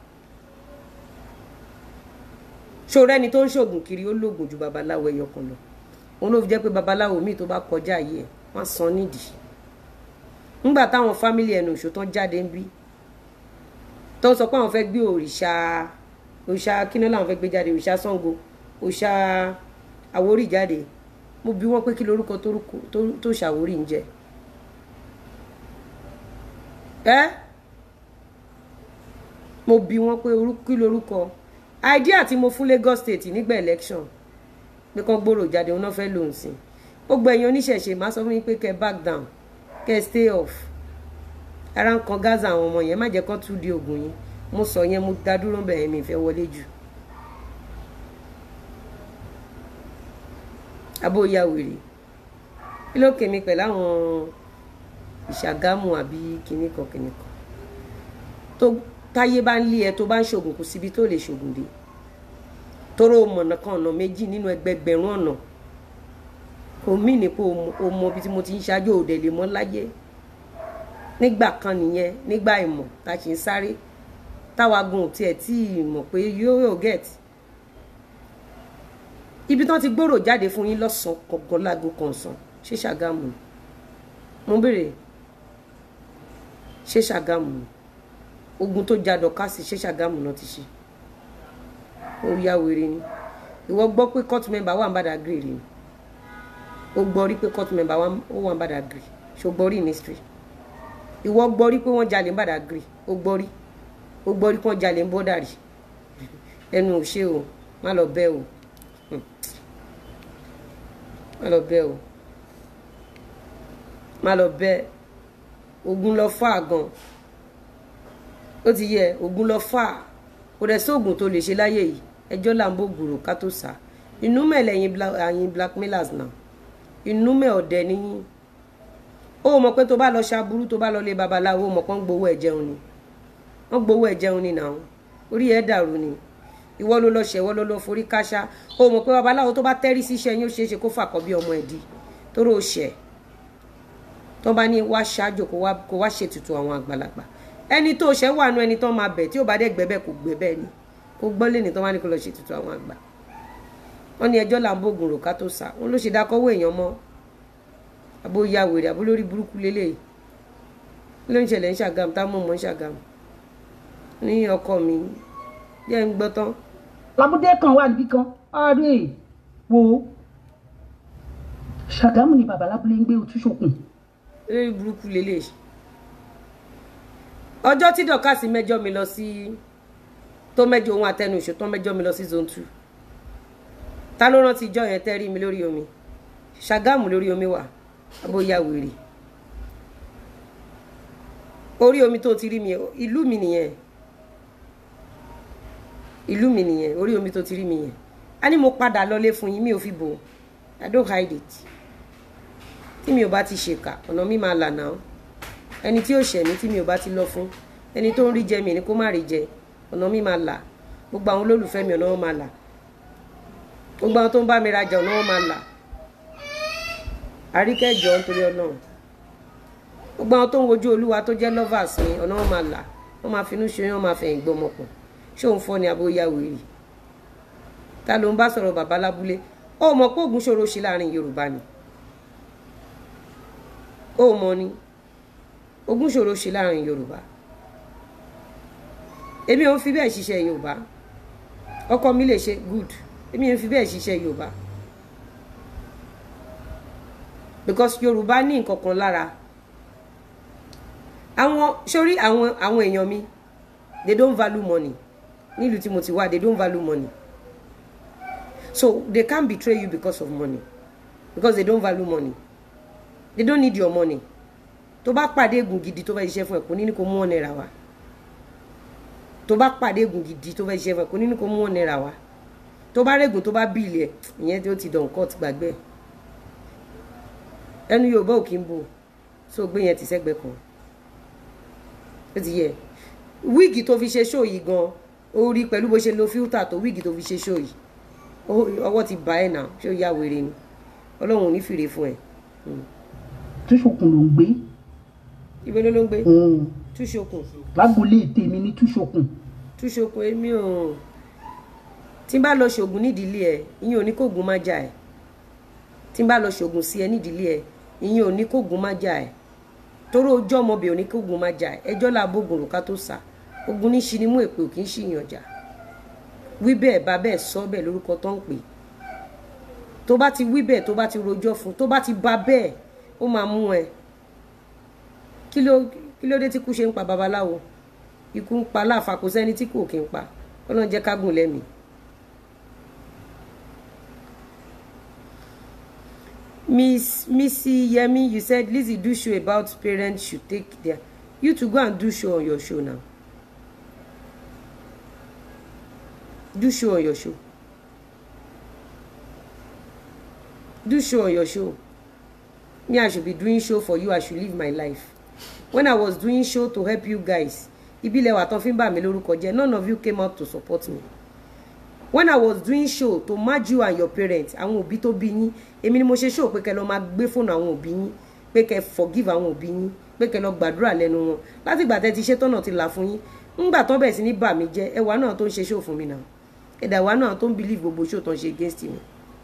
ṣòro ẹni tó ń ṣògùn kiri ó lóògùn ju babaláwo ẹyọ kan lọ òun ló fi jẹ́ pé babaláwo míì tó bá kọjá yìí ẹ̀ wọ́n san nídìí nígbà táwọn fámìlì ẹnu òṣò tán jáde ń bí tó ń sọ pé àwọn fẹ́ gbé òrìṣà òrìṣà kíná làwọn fẹ́ gbé jáde òrìṣà Ṣàngó òrìṣà Àwórì jáde mo bi wọ́n pé kí lorúkọ torúkọ- tó- tó ṣàwórì ń jẹ ẹ́ mo bi wọ́n pé orú- kí lorúkọ idea tí mo fún Lagos State nígbà election pé kán gbòòrò jáde òun náà fẹ́ lòun sí gbogbo ẹ̀yin oníṣẹ̀ṣe máa sọ fún yín pé kẹ́ back down kẹ́ stay off ara ń kan Gaza àwọn ọmọ yẹn má jẹ́ kán tún di oògùn yín mo sọ yẹn mo dá dúró bẹ̀rẹ̀ mi ìfẹ́ wọlé jù abó ya wèrè kí ló kèmí pẹ̀lú àwọn ìṣàgámù àbí kìnnìkan kìnnìkan tó táyé bá ń lé ẹ tó bá ń ṣògùn kò síbi tó lè ṣògùn dé tóró mọ̀nà kan ọ̀nà méjì nínú ẹgbẹgbẹ̀rún ọ̀nà kò mí ní pé o mọ ibi tí mo ti ń ṣáájú òde lè mọ́ láyé nígbà kan nìyẹn nígbà ìmọ̀ tá a ṣe ń sáré táwa gun ò tiẹ̀ tí ì mọ̀ pé yóò yóò get ibi tí wọ́n ti gbòòrò jáde fún yín lọ́sàn-án kọ̀ọ̀kan láago kọ̀ọ̀sán ṣé Ṣàgámù ni mo béèrè ṣé Ṣàgámù ni ogun tó ja dọ̀kásì ṣé Ṣàgámù náà ti ṣe ó yá wèrè ni ìwọ gbọ́ pé court member wà ń Badagry rí ni ó gbọ́ rí pé court member wà ń- ó wà ń Badagry ṣó gbọ́ rí ní history ìwọ gbọ́ rí pé wọ́n jalè ń Badagry ó gbọ́ rí ó gbọ́ rí pé wọ́n jalè ń bọ́dà rí ẹnu ò ṣe o má lọ bẹ́ o má lọ bẹ́ẹ̀ o má lọ bẹ́ẹ̀ ogun lọ fà gan ó ti yẹ ogun lọ fà kò dẹ̀ sóògùn tó lè ṣe láyé yìí ẹjọ́ là ń bó gbòòrò ká tó sá inú mẹ́lẹ̀ ẹ̀yin blackmailers náà inú mẹ́ ọ̀dẹ níyìn ó mọ̀ pé tó bá lọ ṣaburú tó bá lọ lé babaláwo ó mọ̀ pé wọ́n gbowó ẹ̀ jẹun ni wọ́n gbowó ẹ̀ jẹun ni náà orí ẹ̀ dàrú ni ìwọ ló lọ ṣẹ̀wọ́ ló lọ forí káṣá ó mọ̀ pé babaláwo tó bá tẹ́rí síṣẹ́ yín ó ṣeé ṣe kó fàkọ́ bí ọmọ ẹ̀ di tóró ṣẹ̀ tó bá ní wá ṣáájò kó wá ṣètùtù àwọn àgbàlagbà ẹni tó ṣẹ́ wà nú ẹni tó máa bẹ̀ tí ó bá dẹ̀ gbẹ́bẹ̀ kò gbẹ́bẹ̀ ni kó gbọ́ lé ní tó bá ní kó lọ ṣètùtù àwọn àgbà wọ́n ní ẹjọ́ là ń bògùn rò ká tó sá wọn ló ṣe dákọ́wọ́ èèyàn mọ́ abó ya wèrè abó lórí burúkú lélẹ̀ ló ń ṣẹlẹ̀ ń ṣàgàm tá mọ̀ mọ́ ń ṣàgàm ní ọkọ mi jẹ́ ń gbọ́ tán. labúdé kan wà níbí kan ọ̀rẹ́ wo ṣàgámù ni bàbá lábúlé ń gbé otúṣokùn. lórí burúkú lélẹ̀ ọjọ́ tí dọ̀kásì mẹ́jọ mi lọ sí tó mẹ́jọ ohun àtẹnuṣe tó mẹ́jọ mi lọ sí zone two ta ló rántí ijọ́ yẹn tẹ́ rí mi lórí omi ṣàgámù lórí omi wà abóyá wèrè orí omi tó ti rí mi ìlú mi nìyẹn ìlú mi nìyẹn orí omi tó ti rí mi yẹn a ní mo padà lọlé fún yín mi ò fi bò i don't hide it tí mi ò bá ti ṣèkà ọ̀nà mi máa là náà ẹni tí ò ṣẹ̀ mí tí mi ò bá ti lọ fún ẹni tó ń rí jẹ mi ni kó má rí jẹ ọ̀nà mi máa là gbogbo àwọn olólùfẹ́ mi ọ̀nà wọn máa là gbogbo àwọn tó ń bá mi rajà ọ̀nà wọn máa là àríkẹ́jọ nítorí ọlọ́run gbogbo àwọn tó ń wojú olúwa tó jẹ́ lovers mi ọ̀nà wọn máa là wọ́n máa finú ṣe wọ́n máa fẹ̀yìn gbọmọpọ̀ ṣé òun fọ́ ni abóyá wèrè ta ló ń bá sọ̀rọ̀ bàbá lábúlé ó mọ̀ pé ògùn ṣòro ṣe láàrin yorùbá ni ó mọ̀ ni ògùn ṣòro ṣe láàrin yorùbá èmi ò ń fi bẹ́ẹ̀ ṣiṣẹ́ yorùbá ọkọ mi lè ṣe good èmi ò ń fi bẹ́ẹ̀ ṣiṣẹ́ yorùbá because yorùbá ní nǹkan kan lára àwọn sórí àwọn àwọn èèyàn mi they don't value money nílùú tí mo ti wá they don't value money so they can't betray you because of money because they don't value money they don't need your money tó bá pàdé ègùn gidi tó fẹ́ ṣiṣẹ́ fún ẹ kò ní ní kó mú wọn náírà wá tó bá pàdé ègùn gidi tó fẹ́ ṣiṣẹ́ fún ẹ kò ní ní kó mú wọn náírà wá tó bá rẹ́gùn tó bá bíìlì ẹ ìyẹn tí ó ti dàn court gbàgbé ẹnu yorùbá ò kí ń bò so gbé yẹn ti sẹ́gbẹ́ kan ó ti yẹ wíìgì tó fi ṣe ṣó yìí gan ó rí pẹ̀lú bó ṣe lo fíltà tó wíìgì tó fi ṣe ṣó yìí ọwọ́ ti bá ẹ̀ nà ṣé ó yá wèrè ni ọlọ́run ò ní fìrè fún ẹ. túṣokùn ló ń gbé. ibo ló ló ń gbé. túṣokùn. lágbolé tèmi ní túṣokùn. túṣokùn èmi ò tí n bá lọ ṣoògùn nídìílé ẹ ìyẹn ò ní kóògùn má jà ẹ tí n bá lọ ṣoògùn sí ẹ nídìílé ẹ ìyẹn ò ní kóògùn má jà ẹ torí ojú ọmọbìnrin ò ní kóògùn má jà ẹ ẹjọ́ là bógun rò ká tó sà ogun ní ṣinimú èpè ò kì í ṣìyàn jà wí bẹ́ẹ̀ bá bẹ́ẹ̀ sọ bẹ́ẹ̀ lórúkọ tó ń pè tó bá ti wí bẹ́ẹ̀ tó bá ti rojọ́ fún tó bá ti bá bẹ́ẹ̀ ó máa mú ẹ kí ló kí ló dé tí kú ṣe ń pa babaláwo ikú ń pa láàfà kò sẹ́ni tí kò kí ń pa ọlọ́run jẹ́ ká gùn lẹ́mìí. Miss Missy Yemi, you said Lizzie do show about parents should take their you to go and do show on your show now. Do show on your show. Do show on your show. Me, I should be doing show for you. I should live my life. When I was doing show to help you guys, ìbílẹ̀ wà tán fi ń bà mí lórúkọ jẹ́. None of you came out to support me. When I was doing show to match you and your parents, àwọn òbí tó bí yín, èmi ni mo ṣe show pé kẹ́ lọ máa gbé fóònù àwọn òbí yín, pé kẹ́ forgive àwọn òbí yín, pé kẹ́ lọ gbàdúrà lẹ́nu wọn. Láti ìgbà tẹ́ ti ṣe tọ́nà ti là fún yín. Ńgbà tán bẹ̀rẹ̀ sí ní bà mí jẹ́, ẹwà náà tó ń ṣe show fún mi náà. Ẹ̀dà wa náà tó ń believe gbogbo show tó ń ṣe against me.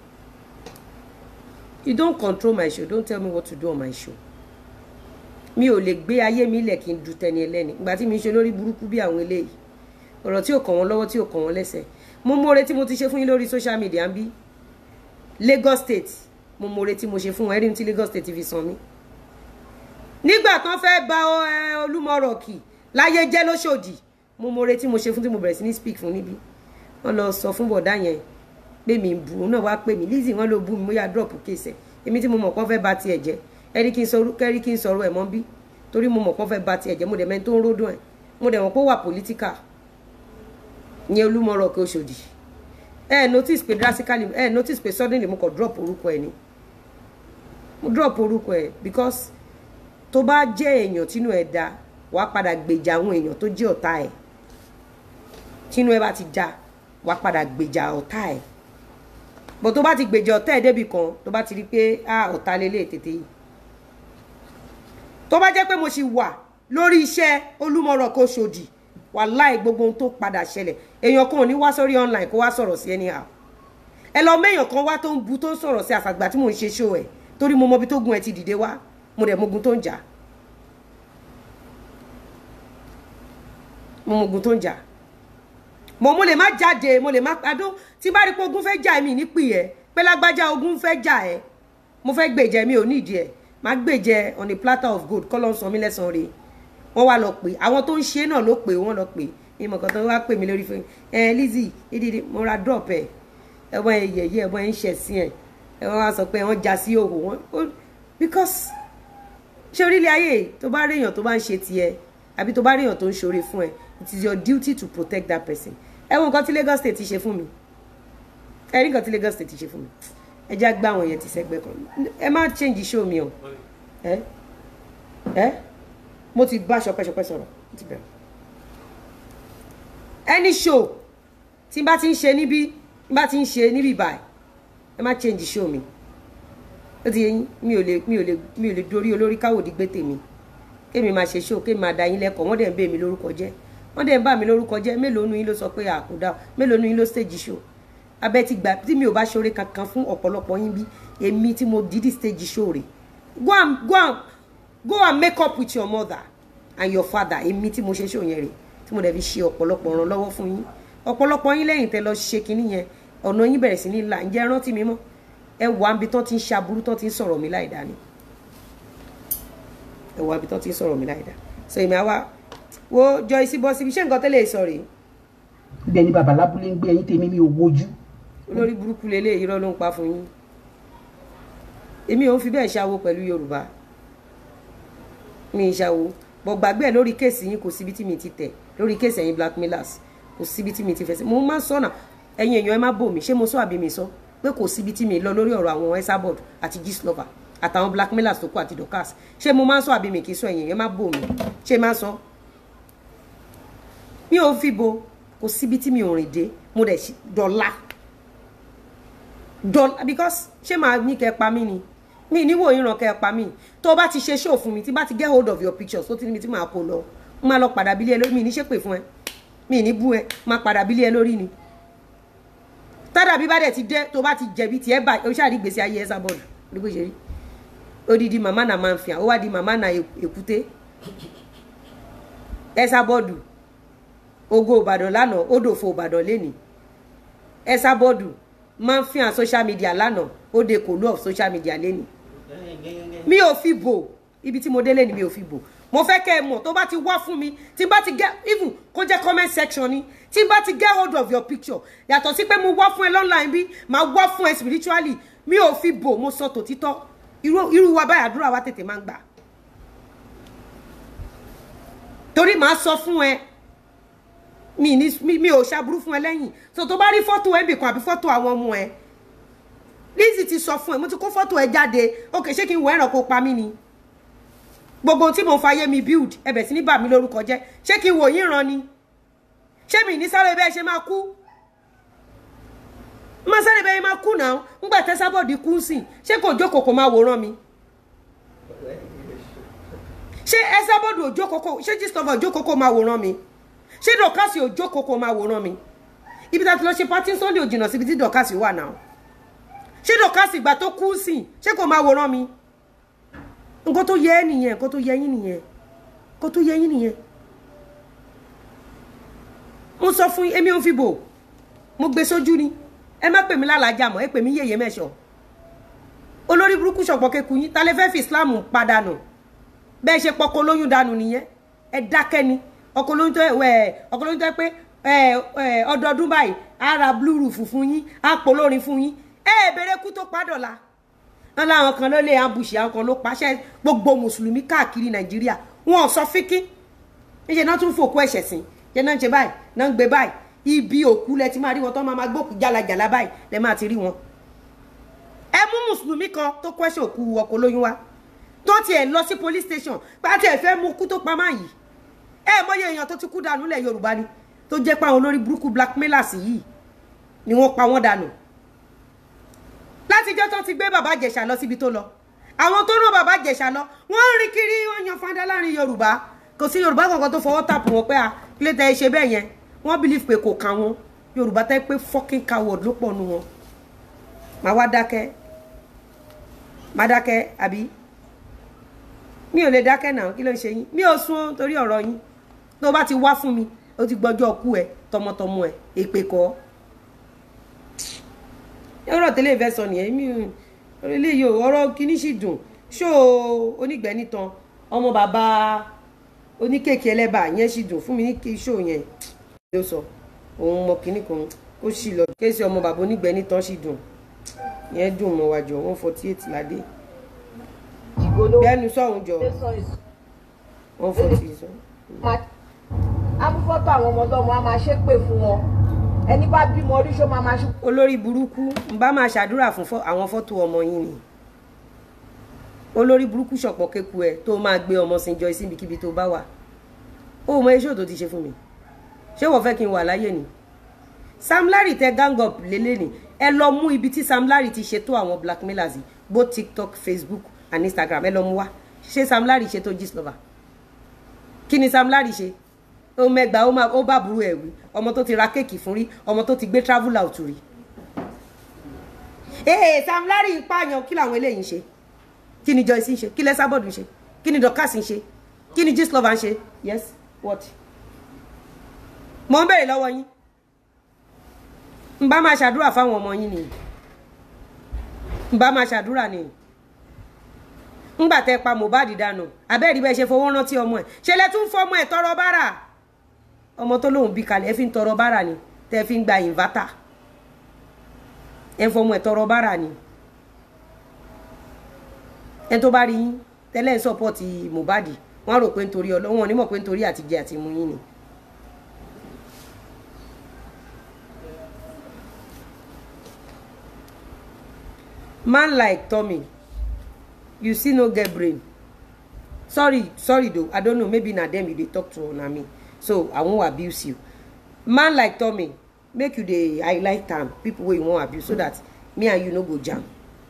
You don't control my show. Don't tell me what to do on my show. Mi ò lè gbé ayé mi lẹ̀ kí n du tẹni ẹlẹ́ni. Ìgbà tí mi ṣe lórí burúkú bí àwọn eléyìí. Ọ̀rọ̀ tí ò kàn wọ́n lọ́wọ́ tí ò kàn wọ́n lẹ́sẹ̀. Mo mọ̀re tí mo ti ṣe fún yín lórí social media ń bí. Lagos State mo mọ̀re tí mo ṣe fún wọn. Ẹ̀rí tí Lagos State fi san mí. Nígbà tán fẹ́ ba Olúmọ̀rọ̀kì láyé jẹ́ lóṣòdì. Mo mọ̀re tí mo ṣe fún tí mo bẹ̀rẹ̀ sí ní speak fún níbí. Wọ́n lọ sọ fún bọ̀dá yẹn pé mi ń bu òun náà wá pè mí Lizzy wọn ló bú mi mo yà drop case ẹ èmi tí mo mọ̀ pọ́n fẹ́ ba tiẹ̀ jẹ́ ẹ̀rí kí n sọ kẹ́rí kí n sọ̀rọ̀ ẹ̀ mọ́ bí torí mo mọ̀ pọ́n fẹ́ ba tiẹ̀ jẹ́ mo dẹ̀ mẹ́ni tó ń ródùn ẹ̀ mo dẹ̀ mọ̀ pé ó wà political ìyẹn olúmọ̀rọ̀ kí Òṣòdì ẹ notice pé drastically ẹ notice pé suddenly mo kàn drop orúkọ ẹ ni mo drop orúkọ ẹ because tó bá jẹ́ èèyàn tínú ẹ̀ da wàá padà gbèjà àwọn èèyàn tó jẹ́ ọ̀tá ẹ̀ tínú ẹ bá ti da wàá padà gbèjà ọ̀tá ẹ̀ bó tó bá ti gbèjà ọ̀tá ẹ̀ débì kan tó bá ti rí pé a ọ̀tá lélẹ̀ tètè yìí tó bá jẹ́ pé mo ṣì wà lórí iṣẹ́ olúmọ̀rọ̀ kó ṣòdì wàláì gbogbo ohun tó padà ṣẹlẹ̀ èèyàn kan ò ní wá sórí online kó wá sọ̀rọ̀ sí anyhow ẹ lọ méèyàn kan wá tó ń bu tó ń sọ̀rọ̀ sí àfàgbà tí mò ń ṣe show ẹ̀ torí mo mọ ibi tó gun ẹ ti dìde wá mo dẹ̀ mogun tó ń jà mo mogun tó ń jà mo mo lè má jáde mo lè má adó tí bá rí pé ogun fẹ́ jà mí nípì ẹ pé lágbájá ogun fẹ́ jà ẹ mo fẹ́ gbèjẹ mi ò nídìí ẹ má gbèjẹ on a platter of gold kọ́ ló ń sọ mí lẹ́sàn-án rẹ̀ wọ́n wá lọ pè àwọn tó ń ṣe náà ló pè wọ́n lọ pè ìmọ̀ kan tó wá pè mí lórí fún ẹ Lizzy ìdíde mo ra drop ẹ ẹ̀wọ̀n ẹ yẹ̀yẹ́ ẹ̀wọ̀n ẹ ń ṣẹ̀ sí ẹ ẹ̀wọ̀n wá sọ pé wọ́n já sí òhò wọn because ṣé orílẹ̀ ayé tó bá rí èèyàn tó bá ń ṣe tiẹ̀ àbí tó bá rí èèyàn tó ń ṣoore fún ẹ it is your duty to protect that person ẹ wo nǹkan tí Lagos State ti ṣe fún mi ẹ rí nǹkan tí Lagos State ti ṣe fún mi ẹ já gbá àwọn yẹn ti sẹ́gbẹ́ kan ẹ má change show mi o ẹ ẹ mo ti bá ṣọpẹ́ṣọpẹ́ sọ̀rọ̀ mo ti bẹ̀rẹ̀ any show tí n bá ti ń ṣe níbí n bá ti ń ṣe níbí báyìí ẹ má change show mi ó ti yẹ yín mi ò lè mi ò lè mi ò lè dorí olórí káwòdì gbé tèmi kémi máa ṣe show kémi máa da yín lẹ́kọ̀ọ́ wọ́n dẹ̀ ń bẹ̀ mí lórúkọ jẹ́ wọ́n dẹ̀ ń bà mí lórúkọ jẹ́ mélòó nu yín ló sọ pé àkúdá mélòó nu yín ló stage show abẹ́ ti gbà tí mi ò bá ṣoore kankan fún ọ̀pọ̀lọpọ̀ yín bí èmi tí mo dídí stage show rè go and go and go and make up with your mother and your father èmi tí mo ṣe show yẹn rè tí mo dẹ̀ fi ṣe ọ̀pọ̀lọpọ̀ ràn lọ́wọ́ fún yín ọ̀pọ̀lọpọ̀ yín lẹ́yìn tẹ́ lọ ṣe kinní yẹn ọ̀nà yín bẹ̀rẹ̀ sí ní là ǹjẹ́ rántí mi mọ́ ẹ wà níbi tán ti ń ṣaburú tán ti ń sọ̀rọ̀ mi láì dá ni ẹ wà níbi tán ti ń sọ̀rọ̀ mi láì dá so èmi àwa wo Joyce bọ́ síbi ṣé nǹkan tẹ́lẹ̀ sọ rèé ibẹ̀ ni bàbá lábúlé ń gbé ẹyin tèmi mi ò wojú olórí burúkú lélẹ̀ irọ́ ló ń pa fún yín èmi ò ń fi bẹ́ẹ̀ ṣàwo pẹ̀lú Yorùbá mi ì ṣàwo bọ̀ gbàgbé ẹ̀ lórí kéèsì yín kò síbi tí mi ti tẹ̀ lórí kéèsì ẹ̀yin blackmailers kò síbi tí mi ti fẹsẹ̀ mo máa ń sọ̀nà ẹ̀yin èèyàn ẹ má bò mí ṣé mo sọ àbí mi sọ pé kò síbi tí mi lọ lórí ọ̀rọ̀ àwọn Esabod àti Gistlover àtàwọn blackmailers tó kù àti Dorcas ṣé mo máa ń sọ àbí mi kì í sọ ẹ̀yin èèyàn ẹ má bò mí ṣé máa ń sọ mi ò fi bo kò síbi tí mi ò rìn dé mo dẹ̀ dọ̀la dọ̀la because ṣé màá ní kẹ́ pa mí ni mi níwò ìran kẹ́ pa mí tó o bá ti ṣe show fún mi tí bá ti get hold of your pictures tó ti níbi tí màá kó lọ mo máa lọ padà bílé ẹ lórí mi ní ṣépè fún ẹ mi ní bú ẹ máa padà bílé ẹ lórí ni tádà bí bá dẹ̀ ti dé tó bá ti jẹ̀bi tiẹ̀ bá o ṣáà rí gbèsè ayé ẹ sábọ̀dù ní bó ṣe rí odidi màmá náà máa ń fi hàn ó wá di màmá náà èkúté ẹ sábọ̀dù ogo ìbàdàn lánàá ó dòfo ìbàdàn lénìí ẹ sábọ̀dù máa ń fi hàn social media lánàá ó de kò lú of social media lénìí mi ò fi bò ibi tí mo délé ni mi ò fi bò mo fẹ́ kẹ́ ẹ mọ̀ tó bá ti wá fún mi tí bá ti get even kó jẹ́ comment section ni tí bá ti get hold of your picture yàtọ̀ sí pé mo wá fún ẹ online bí màá wá fún ẹ spiritually mi ò fi bò mo sọ tòtítọ́ irú irú wa báyìí àdúrà wa tètè máa ń gbà torí màá sọ fún ẹ mi ní mi ò ṣàbúrú fún ẹ lẹ́yìn so tó bá rí fọ́tò ẹ bìkan àbí fọ́tò àwọn ọmọ ẹ Lizzy ti sọ fún ẹ mo ti kó fọ́tò ẹ jáde ok ṣé kí n wọ ẹ̀ràn kó pa mí ni gbogbo tí mo fàyè mi build ẹbẹ̀ sí ní bà mí lórúkọ jẹ́ ṣé kí n wò yín ran ni ṣé mi ní sáré bẹ́ẹ̀ ṣe máa kú má sáré bẹ́ẹ̀ máa kú náà ńgbà tẹ́sábọ̀dì kú sí ṣé kò jókòó kò máa wòran mi ṣé ẹsábọ̀dì òjò kókó ṣé Gistlover òjò kókó máa wòran mi ṣé dọ̀kásì òjò kókó máa wòran mi ibi tá a ti lọ ṣe pátí Sunday ò jìnnà síbi tí dọ̀kásì wà náà ṣé dọ̀kásì ìgbà tó kú sí ṣé kò máa wòran mi nǹkan tó yẹ ẹ́ nìyẹn nǹkan tó yẹ yín nìyẹn nǹkan tó yẹ yín nìyẹn mo sọ fún èmi ò fi bò mo gbé sójú ni ẹ má pè mí lálàájá mọ́ ẹ pè mí yèyé mẹ́sọ̀ olórí burúkú ṣọ̀pọ̀ keku yín ta lè fẹ́ fi Islam padànù bẹ́ẹ̀ ṣe pọkọ lóyún dànù nìyẹn ẹ dákẹ́ ni ọkọ lóyún tó ẹ ọkọ lóyún tó ẹ pé ẹ ẹ ọdọọdún báyìí á ra blue roof fún yín á polórin fún yín ẹ ẹ bèrè kú tó padọ̀la wọn láwọn kan ló lé ambushi àwọn kan ló paṣẹ gbogbo mùsùlùmí káàkiri nàìjíríà wọn ò sọ fíkín níṣẹ náà tún fòkú ẹ̀ṣẹ̀ sí ṣe náà ń ṣe báyìí náà ń gbé báyìí ibi òkú lẹ ti máa rí wọn tó máa máa gbókù jálajàla báyìí lẹ máa ti rí wọn ẹ mú mùsùlùmí kan tó kọ́ṣẹ́ òkú ọkọ̀ lóyún wá tó tiẹ̀ lọ sí police station pàtẹ́ ẹ̀ fẹ́ mú kú tó pamọ́ yìí ẹ mọyé èèyàn tó ti kú dànù lẹ̀ yorùbá ni tó jẹ́ pé àwọn olórí burúkú blackmailers yìí ni wọ́n pa wọ́n dànù látijọ́ tó ti gbé bàbá ìjẹ̀ṣà lọ síbi tó lọ àwọn tó rán bàbá ìjẹ̀ṣà lọ wọ́n ń rí kiri wọ́n yan fanda láàrin yorùbá kò sí yorùbá kankan tó fọwọ́ tàpù wọn pé à kílé tẹ ẹ ṣe bẹ́ẹ̀ yẹn wọ́n believe pé kò kà wọn yorùbá tẹ́ pé fucking coward ló pọ̀ nu wọn màá wá dákẹ́ màá dákẹ́ àbí mi ò lè dákẹ́ náà kí ló ń ṣe yín mi ò sún torí ọ̀rọ̀ yín tó bá ti wá fún mi ó ti gbọ́jọ́ kú ẹ tọmọtọmọ ẹ èpè kọ́ ọ̀rọ̀ tẹ́lẹ̀ ìfẹ́ sọ nìyẹn mi ò orílẹ̀ yìí ọ̀rọ̀ kìíní sì dùn ṣó onígbẹ́ nítan ọmọ bàbá oníkèké ẹlẹ́bà yẹn sì dùn fún mi ní ṣó yẹn ló sọ òun mọ kìíní kan ó sì lọ kéésì ọmọ bàbá onígbẹ́ nítan sì dùn yẹn dùn mọ́ wájọ one forty eight ládé ìgbóná bẹ́ẹ̀ni sọ̀hún jọ sọ èso one forty sọ. máa abúfọ́tò àwọn ọmọ ọlọ́mọ á máa ṣépè fún wọn ẹni bá bímọ orí ṣó máa máa ṣe olórí burúkú n bá máa ṣàdúrà fún fọ- àwọn fọ́tò ọmọ yín ni olórí burúkú ṣọ̀pọ̀ kéku ẹ tó máa gbé ọmọ sin jọ síbikíbi tó bá wà ó mọ iṣẹ́ tó ti ṣe fún mi ṣé wọ́n fẹ́ kí n wà láyé ni Sam Larry tẹ gang up lélẹ̀ ni ẹ lọ mú ibi tí Sam Larry ti ṣètò àwọn blackmailers yìí both TikTok Facebook and Instagram ẹ lọ mú wá ṣé Sam Larry ṣètò Gistlover kí ni Sam Larry ṣe ó mẹgbàá ó máa ó bá burú ẹ wí ọmọ tó ti ra kéèkì fún rí ọmọ tó ti gbé travel out rí ee Sam Larry ń pààyàn kí làwọn eléyìí ń ṣe kí ni Joyce ń ṣe kí lẹ́sàbọ̀dù ń ṣe kí ni Dorcas ń ṣe kí ni Gistlover ń ṣe yes what mo ń bèrè lọ́wọ́ yín n bá máa ṣàdúrà fáwọn ọmọ yín nìyí n bá máa ṣàdúrà nìyí ńgbà tẹ pa Mohbad dànù abẹ́ẹ̀rí bẹ́ẹ̀ ṣe fowó rántí ọmọ ẹ̀ ṣe lẹ́ tún fọmọ ẹ̀ tọrọ bárà ọmọ tó lóun bí kalẹ̀ ẹ fi ń tọrọ bárà ni tẹ fi ń gba ìnvátà ẹ ń fọmọ ẹ̀ tọrọ bárà ni ẹ tó bá rí yín tẹ́lẹ̀ ń sọ́pọ́ọ̀tì Mohbad wọ́n rò pé nítorí ọlọ́wọ́n onímọ̀ pé nítorí àtijẹ àti mu yín ni. man like Tommy you see no get brain sorry sorry though i don't know maybe na them you dey talk to or na me so i won't abuse you man like Tommy make you dey highlight am people wey you wan abuse so that me and you no go jam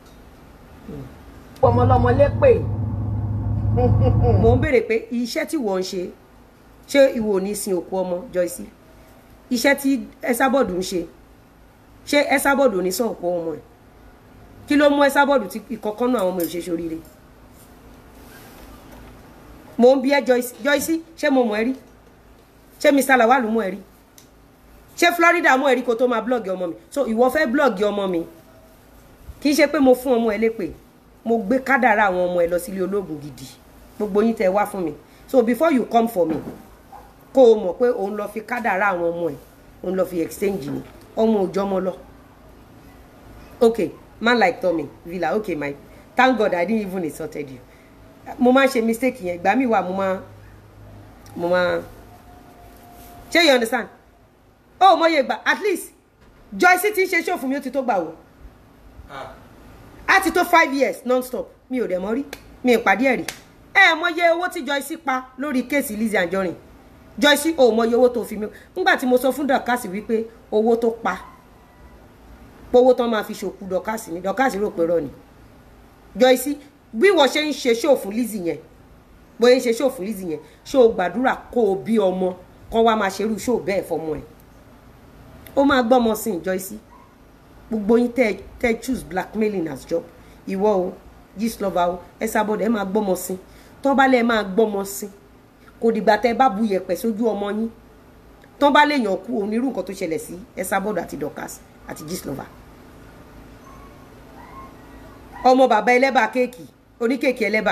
ọmọ ọlọ́mọ lépè mo ń béèrè pé iṣẹ́ tí wọ́n ń ṣe ṣé ìwọ ò ní sin òkú ọmọ Joyce iṣẹ́ tí Esabod ń ṣe ṣé Esabod ò ní sọ òkú ọmọ ẹ̀ kí ló mú Esabod tí ìkọ̀kan náà àwọn ọmọ ìṣe ṣoríire mo ń bí ẹ Joyce Joyce ṣé mo mọ̀ ẹ́ rí ṣé Mr. Lawal mọ̀ ẹ́ rí ṣé Florida mọ̀ ẹ́ rí kó tó máa blọọgì ọmọ mi so ìwọ fẹ́ blọọgì ọmọ mi kì í ṣe pé mo fún ọmọ ẹ lépè mo gbé kádàrá àwọn ọmọ ẹ lọ sílé ológun gidi gbogbo yín tẹ wá fún mi so before you come for me kó o mọ̀ pé òun lọ fi kádàrá àwọn ọmọ ẹ òun lọ fi exchange ni ọmọ òjọ́ mọ́ lọ okay man like Tommy Villa okay my thank God I didn't even insulted you mo máa ń ṣe mistake yẹn ìgbà míì wà mo máa mo máa ṣé you understand ó mọ iye gbà at least Joyce ti ń ṣe ṣòfò mi ó ti tó gbà wò Ah, á ti tó five years non-stop mi ò dẹ̀ mọ́ rí mi ò pàdé ẹ̀ rí ẹ mọye owó tí Joyce pa lórí kéèsì Lizzy Anjorin Joyce ò mọye owó tó fi mi nígbà tí mo sọ fún Dorcas wípé owó tó pa owó tán máa fi ṣòkú Dorcas ni Dorcas rò pé rọ ni Joyce bí wọ́n ṣe ń ṣe ṣó fún Lizzy yẹn bóyá ń ṣe ṣó fún Lizzy yẹn ṣó gbàdúrà kó o bí ọmọ kan wá máa ṣerú ṣó bẹ́ẹ̀ fọmọ ẹ̀ ó máa gbọ́mọ sí i Joyce gbogbo yín tẹ́ tẹ́ choose blackmailing as job ìwọ o Gistlover o Esabod ẹ máa gbọ́mọ sí tán bá lẹ́ máa gbọ́mọ sí kò dìgbà tẹ́ bá bu yẹ̀pẹ̀ sójú ọmọ yín tán bá lè yàn kú onírú nǹkan tó ṣẹlẹ̀ sí Esabod àti Dorcas àti Gistlover ọmọ bàbá ẹlẹ́bà kéèkì oníkéèkì ẹlẹ́bà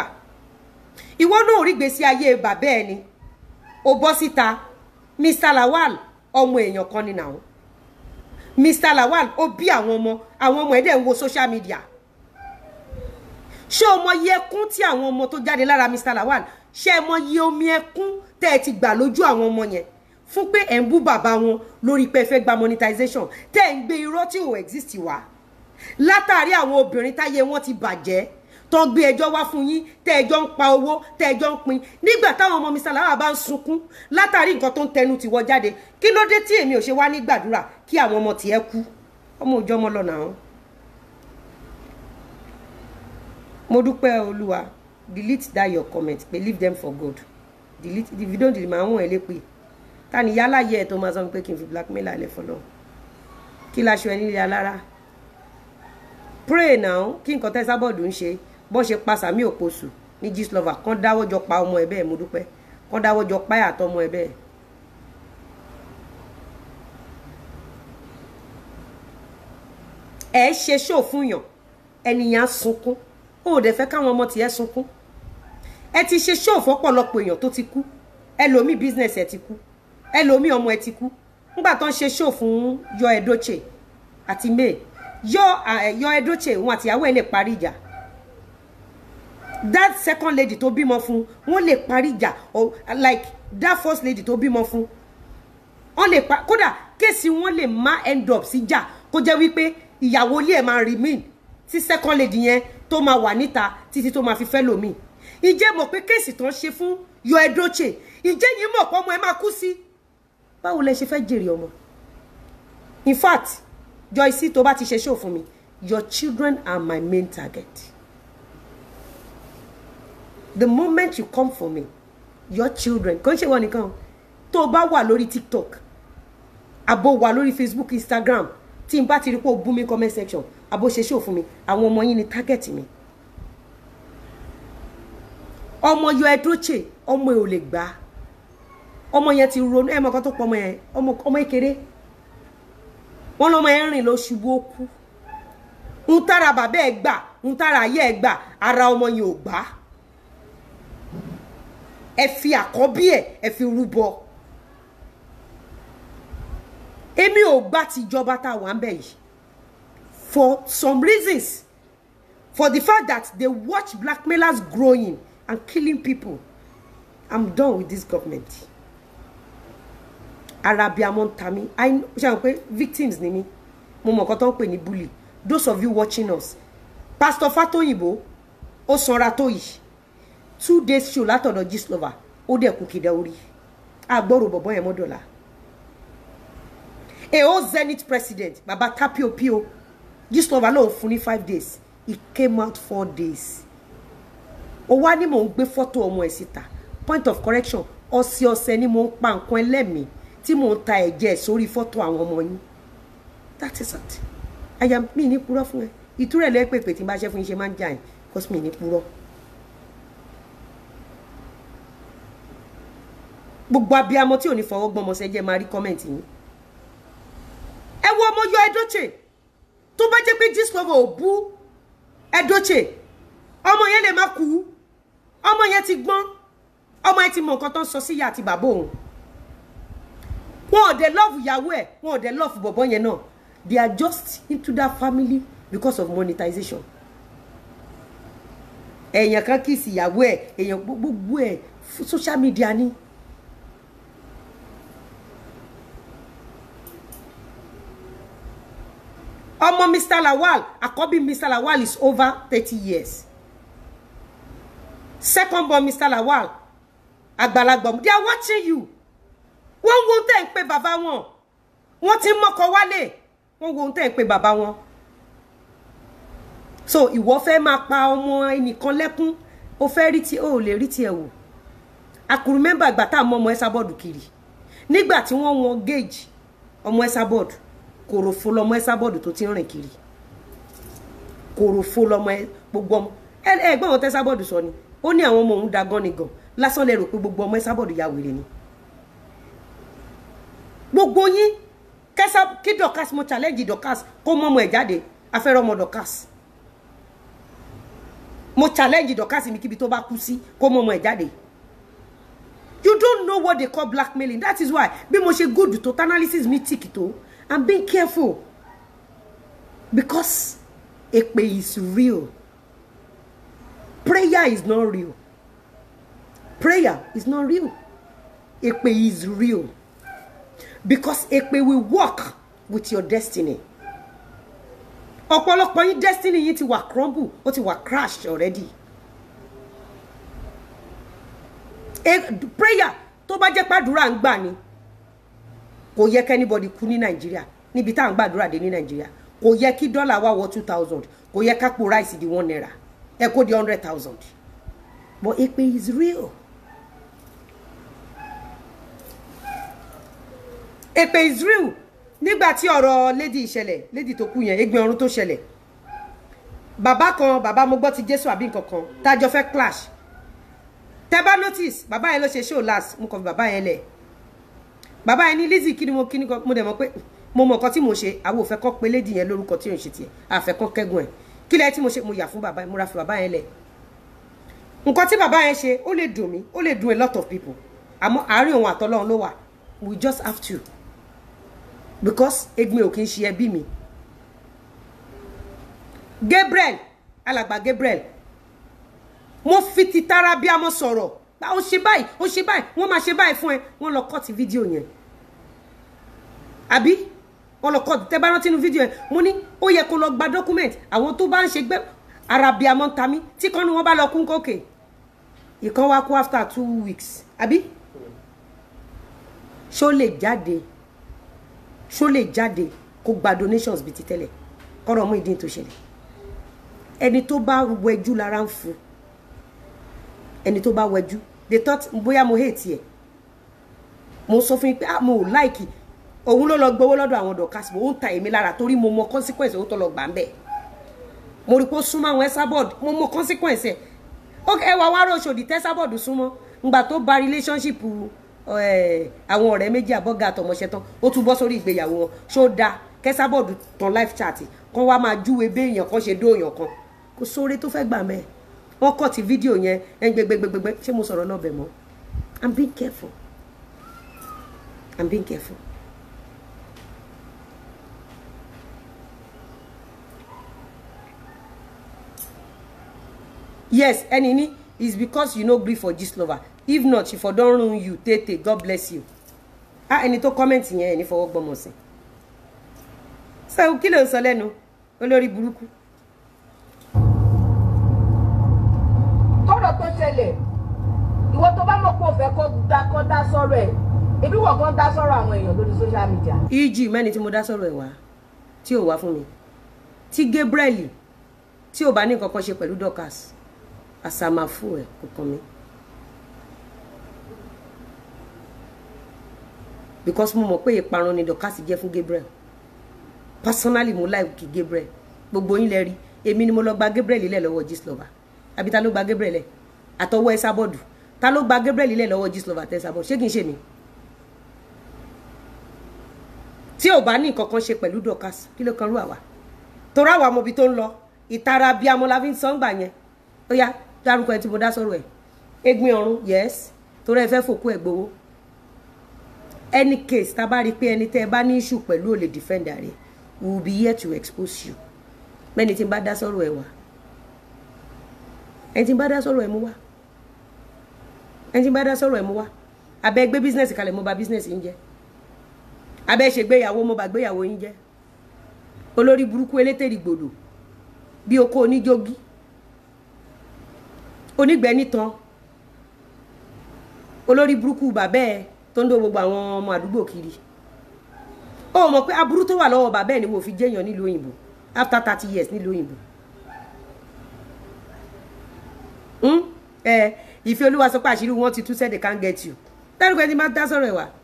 ìwọ náà rí gbèsè ayé bàbá ẹ ni ó bọ́ síta Mr. Lawal ọmọ èèyàn kan ni nàá Mr Lawal ó bí àwọn ọmọ àwọn ọmọ ẹ̀ dẹ̀ ń wo social media ṣé o mọ iye ẹkún tí àwọn ọmọ tó jáde lára Mr Lawal ṣé ẹ mọ iye omi ẹkún tẹ́ ẹ ti gbà lójú àwọn ọmọ yẹn fún pé ẹ̀ ń bú bàbá wọn lórí pé ẹ fẹ́ gba monetization tẹ́ ẹ̀ ń gbé irọ́ tí ò exist wá látàrí àwọn obìnrin táyé wọn ti bàjẹ́ tó ń gbé ẹjọ́ wá fún yín tẹ́ ẹjọ́ ń pa owó tẹ́ ẹjọ́ ń pín nígbà táwọn ọmọ Mr Lawal bá ń sunkún látàrí nǹkan tó ń tẹnu tiwọ́ jáde kí ló dé tí èmi ò ṣe wá ní gbàdúrà kí àwọn ọmọ tiẹ̀ kú ọmọ òjọ́ ọmọ lọ́nà àwọn. mo dúpẹ́ olúwa delete that your comment pé leave them for good delete if you don't delete máa ń wọ̀n ẹ́ lépè ta ni yálà yẹ ẹ̀ tó máa sọ pé kí n fi blackmail alẹ́ fọlọ́ kí laṣọ ẹ nílé alára pray now kí nǹkan tẹ́ sábọ̀dù ń ṣe bó ṣe pa sàmì òposù ní Gistlover kán dáwọ́ jọ pa ọmọ ẹ bẹ́ẹ̀ mo dúpẹ́ kán dáwọ́ jọ pa àtọmọ ẹ bẹ́ẹ̀. ẹ ṣe ṣó fún yàn ẹnìyàn sunkún ó ò dẹ̀ fẹ́ káwọn ọmọ tiẹ̀ sunkún ẹ ti ṣe ṣó fọ́pọ̀lọpọ̀ èèyàn tó ti kú ẹlòmíì business ẹ ti kú ẹlòmíì ọmọ ẹ ti kú nígbà tó ń ṣe ṣó fún yọ ẹdọchẹ àti may yọ yọ ẹdọchẹ òun àtìyàwó ẹ lè parí ìjà that second lady tó bímọ fún wọn lè parí ìjà or like that first lady tó bímọ fún wọn lè pa kódà kéèsì wọn lè má end up sí ìjà kó jẹ́ wípé ìyàwó ilé ẹ̀ máa remain tí second lady yẹn tó máa wà níta títí tó máa fi fẹ́ lòmíì ìjẹ́ mọ̀ pé kéèsì tó ń ṣe fún yọ ẹdọ́chè ìjẹ́ yìí mọ̀ pé ọmọ ẹ máa kú sí báwo lẹ ṣe fẹ́ jèrè ọmọ in fact Joyce tó bá ti ṣe show fún mi your children are my main target the moment you come for me your children kò ń ṣe wọn nìkan tó o bá wà lórí TikTok àbò wà lórí Facebook Instagram tí n bá ti rí pé o bú mi comment section àbò ṣe show fún mi àwọn ọmọ yín ni target mi ọmọ yọ ẹdúróchè ọmọ ẹ ò lè gbà ọmọ yẹn ti ronú ẹ mọ kan tó pọ ọmọ yẹn ọmọ ọmọ kékeré wọn lọmọ yẹn rìn lọ ṣubú ó kú ń tára bàbá ẹ gbà ń tára ayé ẹ gbà ara ọmọ yẹn ò gbà ẹ fi àkọ́bí ẹ ẹ fi rúbọ èmi ò gbà tìjọba tá a wà ń bẹ̀ yìí for some reasons for the fact that they watch blackmailers growing and killing people i'm done with this government arabiamọ ń ta mí i ṣe àwọn pé victims ni mí mo mọ̀ nǹkan tó ń pè ní bully those of you watching us pastor fatoyinbo ó sanra tó yìí two days show látọ̀dọ̀ Gistlover ó dẹ̀ kú kìdá orí àgbọ̀rò bọ̀bọ̀ yẹn mọ́dọ̀là èho zenith president baba tapio pio Gistlover lòun fún ní five days he came out four days ó wá ní mò ń gbé fọ́tò ọmọ ẹ̀ síta point of correction ọ̀sẹ̀ ọ̀sẹ̀ ni mò ń pa nǹkan ẹlẹ́mìí tí mò ń ta ẹ̀jẹ̀ sórí fọ́tò àwọn ọmọ yín that is it àyà mi ní purọ́ fún ẹ ìtúrẹ̀ lẹ́pẹ̀pẹ̀ tí n bá ṣe fún yín ṣe máa ń jà yín cause mi ní purọ́. gbogbo abiyamọ tí ò ní fọwọ́ gbọ́mọ sẹ́jẹ́ máa rí kọ́mẹ̀ntì yín ẹ wo ọmọ yọ ẹdọ́chè tó bá jẹ́ pé Gistlover ò bú ẹdọ́chè ọmọ yẹn lè má kú ọmọ yẹn ti gbọ́n ọmọ yẹn ti mọ nǹkan tó ń sọ sí ìyá àti bàbá òun wọn ò dé love ìyàwó ẹ̀ wọn ò dé love bọ̀bọ̀ yẹn náà they are just into that family because of monetization èèyàn kan kì í sí ìyàwó ẹ̀ èèyàn gbogbo ẹ̀ social media ni. ọmọ Mr Lawal àkọ́bí Mr Lawal is over thirty years second born Mr Lawal àgbàlagbà they are watching you wọ́n wo tẹ́ ń pe bàbá wọn wọ́n ti mọ́kọ wálé wọ́n wo tẹ́ ń pe bàbá wọn so ìwọ fẹ́ máa pa ọmọ ẹnìkan lẹ́kún o fẹ́ rí tí o ò lè rí tiẹ̀ wò àkùrù mẹ́mbà ìgbà tá a mọ ọmọ ẹ́sà bọ́ọ̀dù kiri nígbà tí wọ́n wọn gauge ọmọ ẹ́sà bọ́ọ̀dù kòròfo lọmọ ẹ́sà bọ́ọ̀dù tó ti ń rìn kiri kòròfo lọmọ ẹ gbogbo ọmọ ẹ ẹgbọ́n wọn tẹ́sà bọ́ọ̀dù sọ ni ó ní àwọn ọmọ òun da gan ni gan lásán lẹ rò pé gbogbo ọmọ ẹ́sà bọ́ọ̀dù ya wèrè ni gbogbo yín kẹsà kí Dorkas mo challenge Dorkas kó mọ ọmọ ẹ jáde afẹ́rẹ́ ọmọ Dorkas mo challenge Dorkas mi kíbi tó bá kú sí kó mọ ọmọ ẹ jáde you don't know what they call blackmailing that is why bí mo ṣe good tó analysis mi tick tó i'm being careful because èpè is real prayer is not real prayer is not real èpè is real because èpè will work with your destiny ọ̀pọ̀lọpọ̀ yín destiny yín ti wà crumble ó ti wà crashed already e prayer tó bá jẹ́ pàdúrà ń gbà ni kò yẹ kẹ́nibọ̀dì kú ní nàìjíríà níbi tá à ń gbàdúrà dé ní nàìjíríà kò yẹ kí dọ́là wá wọ two thousand kò yẹ kápò ráìsì di one naira ẹ kó di hundred thousand but èpè is real èpè is real nígbà tí ọ̀rọ̀ lady ìṣẹ̀lẹ̀ lady tó kú yẹn egbin ọ̀run tó ṣẹlẹ̀ bàbá kan bàbá mo gbọ́ ti jésù àbí nǹkan kan tájọ fẹ́ clash tẹ bá notice bàbá yẹn ló ṣe show last mo kàn fi bàbá yẹn lẹ̀ bàbá yẹn ní Lizzy kí ni mo kí ni mo dẹ̀ mọ̀ pé mo mọ̀ nǹkan tí mo ṣe àwọn òfẹ́ kọ́ pé lady yẹn lórúkọ tí ò ń ṣe tiẹ̀ àfẹ́ kọ́ kẹ́gùn ẹ̀ kí lẹ́yìn tí mo ṣe mo yà fún bàbá yẹn mo ra fi bàbá yẹn lẹ̀ nǹkan tí bàbá yẹn ṣe ó lè dùn mí ó lè dùn a lot of people àmọ́ àárín òun àtọ́lọ́run ló wà we just have to because egbin ò kí ń ṣe ẹbí mi Gabriel alàgbà Gabriel mo fi ti tara bí a mọ sọ̀rọ̀ ó ṣe báyìí ó ṣe báyìí wọ́n máa ṣe báyìí fún ẹ wọ́n lọ kọ́ọ̀tì fídíò yẹn àbí wọ́n lọ kọ́ọ̀tì tẹ́ bá rántí inú fídíò yẹn mo ní ó yẹ kó lọ gba document àwọn tó bá ń ṣe gbẹ ara bí a mọ ta mí tí kan ní wọ́n bá lọ kún kókè ìkan wá kú after two weeks àbí ṣó lè jáde ṣó lè jáde kó gba donations bíi ti tẹ́lẹ̀ kọ́rọ̀ mú ìdí tó ṣẹlẹ̀ ẹni tó bá wẹjú lára ń fún ẹni tó bá wẹjú they thought bóyá mo hate ẹ mo sọ fún yín pé ah mo ò like òun ló lọ gbowó lọ́dọ̀ àwọn dọ̀kásì mo ń ta èmi lára torí mo mọ consequence owó tó lọ gbà ń bẹ̀ mo rí pé ó súnmọ́ àwọn Esabod mo mọ consequence ẹ̀ ok ẹ wà wá rọ̀ṣọ̀dì tẹ́sàbọ̀d súnmọ́ ngbà tó ba relationship àwọn ọ̀rẹ́ méjì àbọ̀gà àtọmọṣẹ́ tán ó tún bọ́ sórí ìgbéyàwó wọn ṣó da kẹ́sàbọ̀d tán live chat kan wá máa júwe béèyàn kan ṣe dóòyàn kan kò sóore tó fẹ́ gbà mẹ́ẹ̀ wọ́n kọ́ ti fídíò yẹn ẹ̀ ń gbẹgbẹgbẹgbẹ ṣé mo sọ̀rọ̀ náà bẹ̀ mọ́ i'm being careful i'm being careful. yes ẹni ní is because you no gree for gist lover if not she for don ruin you tètè god bless you ah ẹni tó kọ́mẹ̀ntì yẹn ẹni fọwọ́ gbọ́mọ̀ sí so kí ló ń sọ lẹ́nu olórí burúkú. kọ́rọ̀ tó ṣẹlẹ̀ ìwọ tó bá mọ̀ pé o fẹ́ kó dá kó dá sọ́rọ̀ ẹ̀ ebi wọ̀ kó dá sọ́rọ̀ àwọn èèyàn lórí social media. eg mẹ́ni tí mo dá sọ̀rọ̀ ẹ̀ wá tí ò wá fún mi tí Gabriel tí ò bá ní nǹkan kan ṣe pẹ̀lú Dorcas àsàmàfù ẹ̀ kò kàn mí. because mo mọ̀ pé ìparun ni Dorcas jẹ́ fún Gabriel personally mo like Gabriel gbogbo yín lẹ rí èmi ni mo lọ gba Gabriel lẹ̀ lọ́wọ́ Gistlover àbí ta ló gba Gabriel lẹ̀ àtọwọ́ ẹ sábọ́ọ̀dù ta ló gba Gabriel lẹ̀ lọ́wọ́ Gistlover tẹ sábọ́ọ̀dù ṣé kìí ṣe mi tí ò bá ní nǹkan kan ṣe pẹ̀lú Dorcas kí ló kan rú àwa torí àwa mọbi tó ń lọ ìtara bíi amọ̀láfi ń sọ́ngbà yẹn ó yá dárúkọ ẹ tí mo dá sọ̀rọ̀ ẹ̀ egbin ọ̀run yes torí ẹ fẹ́ fòkú ẹ̀ gbowó any case tá a bá rí i pé ẹni tẹ́ ẹ bá ní issue pẹ̀lú ò lè defend rẹ̀ we will be here to expose you mẹ́ni tí n bá dá sọ̀rọ̀ ẹ̀ wá ẹni tí n bá dá sọ̀rọ̀ ẹ̀ mú wá ẹni tí n bá dá sọ̀rọ̀ ẹ̀ mú wá abẹ́ gbé business kalẹ̀ mo bà business yín jẹ́ abẹ́ ṣègbéyàwó mo bà gbéyàwó yín jẹ́ olórí burúkú elétèrè gbòdò bí oko oníjógí onígbẹ́ nítan olórí burúkú bàbá ẹ tó ń dó gbogbo àwọn ọmọ àdúgbò kiri ó mọ̀ pé aburú tó wà lọ́wọ́ bàbá ẹ ni mo fi jẹ́yàn nílùú òyìnbó after thirty years nílùú òyìnbó ẹ ìfẹ́ olúwa sọ pé àṣírí wọn ti tú said they can't get you dárúkọ ẹni máa dá sọ̀rọ̀ ẹ̀ wá.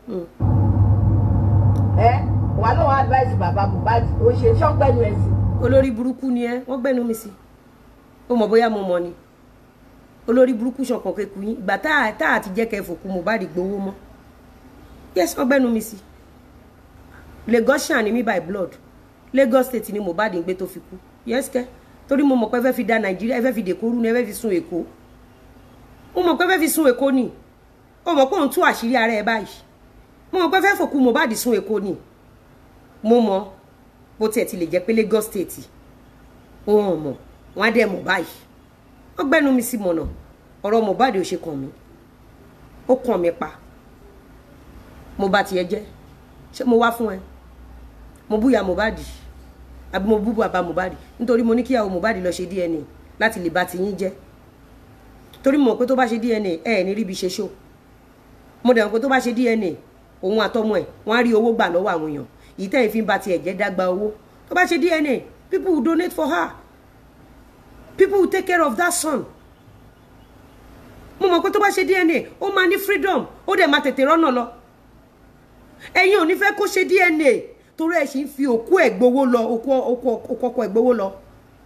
ẹ wà lóun advice bàbá Mohbad ó ṣe ṣọ́gbẹ́nu ẹ̀ sí. olórí burúkú ni ẹ wọ́n gbẹ́nu mi sí ó mọ̀ bóyá mo mọ̀ ni olórí burúkú ṣọ̀kan kéku yín ìgbà tá tá àti jẹ́ kẹ́ fòkú Mohbad gbowó mọ́ yes wọ́n gbẹ́nu mi sí Lagosian ni mi by blood Lagos state ni Mohbad ń gbé tó fi kú yes kẹ́ torí mo mọ̀ pé ẹ fẹ́ fi da Nàìjíríà ẹ fẹ́ fi dèkó rú ni ẹ fẹ́ fi sun Èkó mo mọ̀ pé ẹ fẹ́ fi sun Èkó ni ó mọ̀ pé òun tú àṣírí ara ẹ báyìí mo mọ̀ pé fẹ́ fòkú Mohbad sún Èkó ni mo mọ̀ bó tiẹ̀ ti lè jẹ́ pé Lagos State òun ò mọ̀ wọ́n á dẹ̀ mọ̀ báyìí wọ́n gbẹ́nu mi sí mọ̀nà ọ̀rọ̀ Mohbad ò ṣe kàn mí ó kàn mí pa mo bá tiẹ̀ jẹ́ ṣé mo wá fún ẹ mo búya Mohbad àbí mo bú bàbá Mohbad nítorí mo ní kíyàwó Mohbad lọ ṣe DNA láti lè bá tiyín jẹ́ torí mo mọ̀ pé tó bá ṣe DNA ẹ ẹ̀ ní ríbi ṣe ṣó mo dẹ̀ mọ̀ pé tó bá ṣe DNA òun àtọmọ ẹ̀ wọ́n á rí owó gbà lọ́wọ́ àwọn èèyàn yìí tẹ́yìn fi ń ba tiẹ̀ jẹ́ dágbà owó tó bá ṣe DNA people will donate for her people will take care of that son mo mọ̀ pé tó bá ṣe DNA ó máa ní freedom ó dẹ̀ máa tètè rọ́nà lọ ẹ̀yin ò ní fẹ́ kó ṣe DNA torí ẹ̀ sì ń fi òkú ẹ̀ gbowó lọ òkú ọkọ ẹ̀ gbowó lọ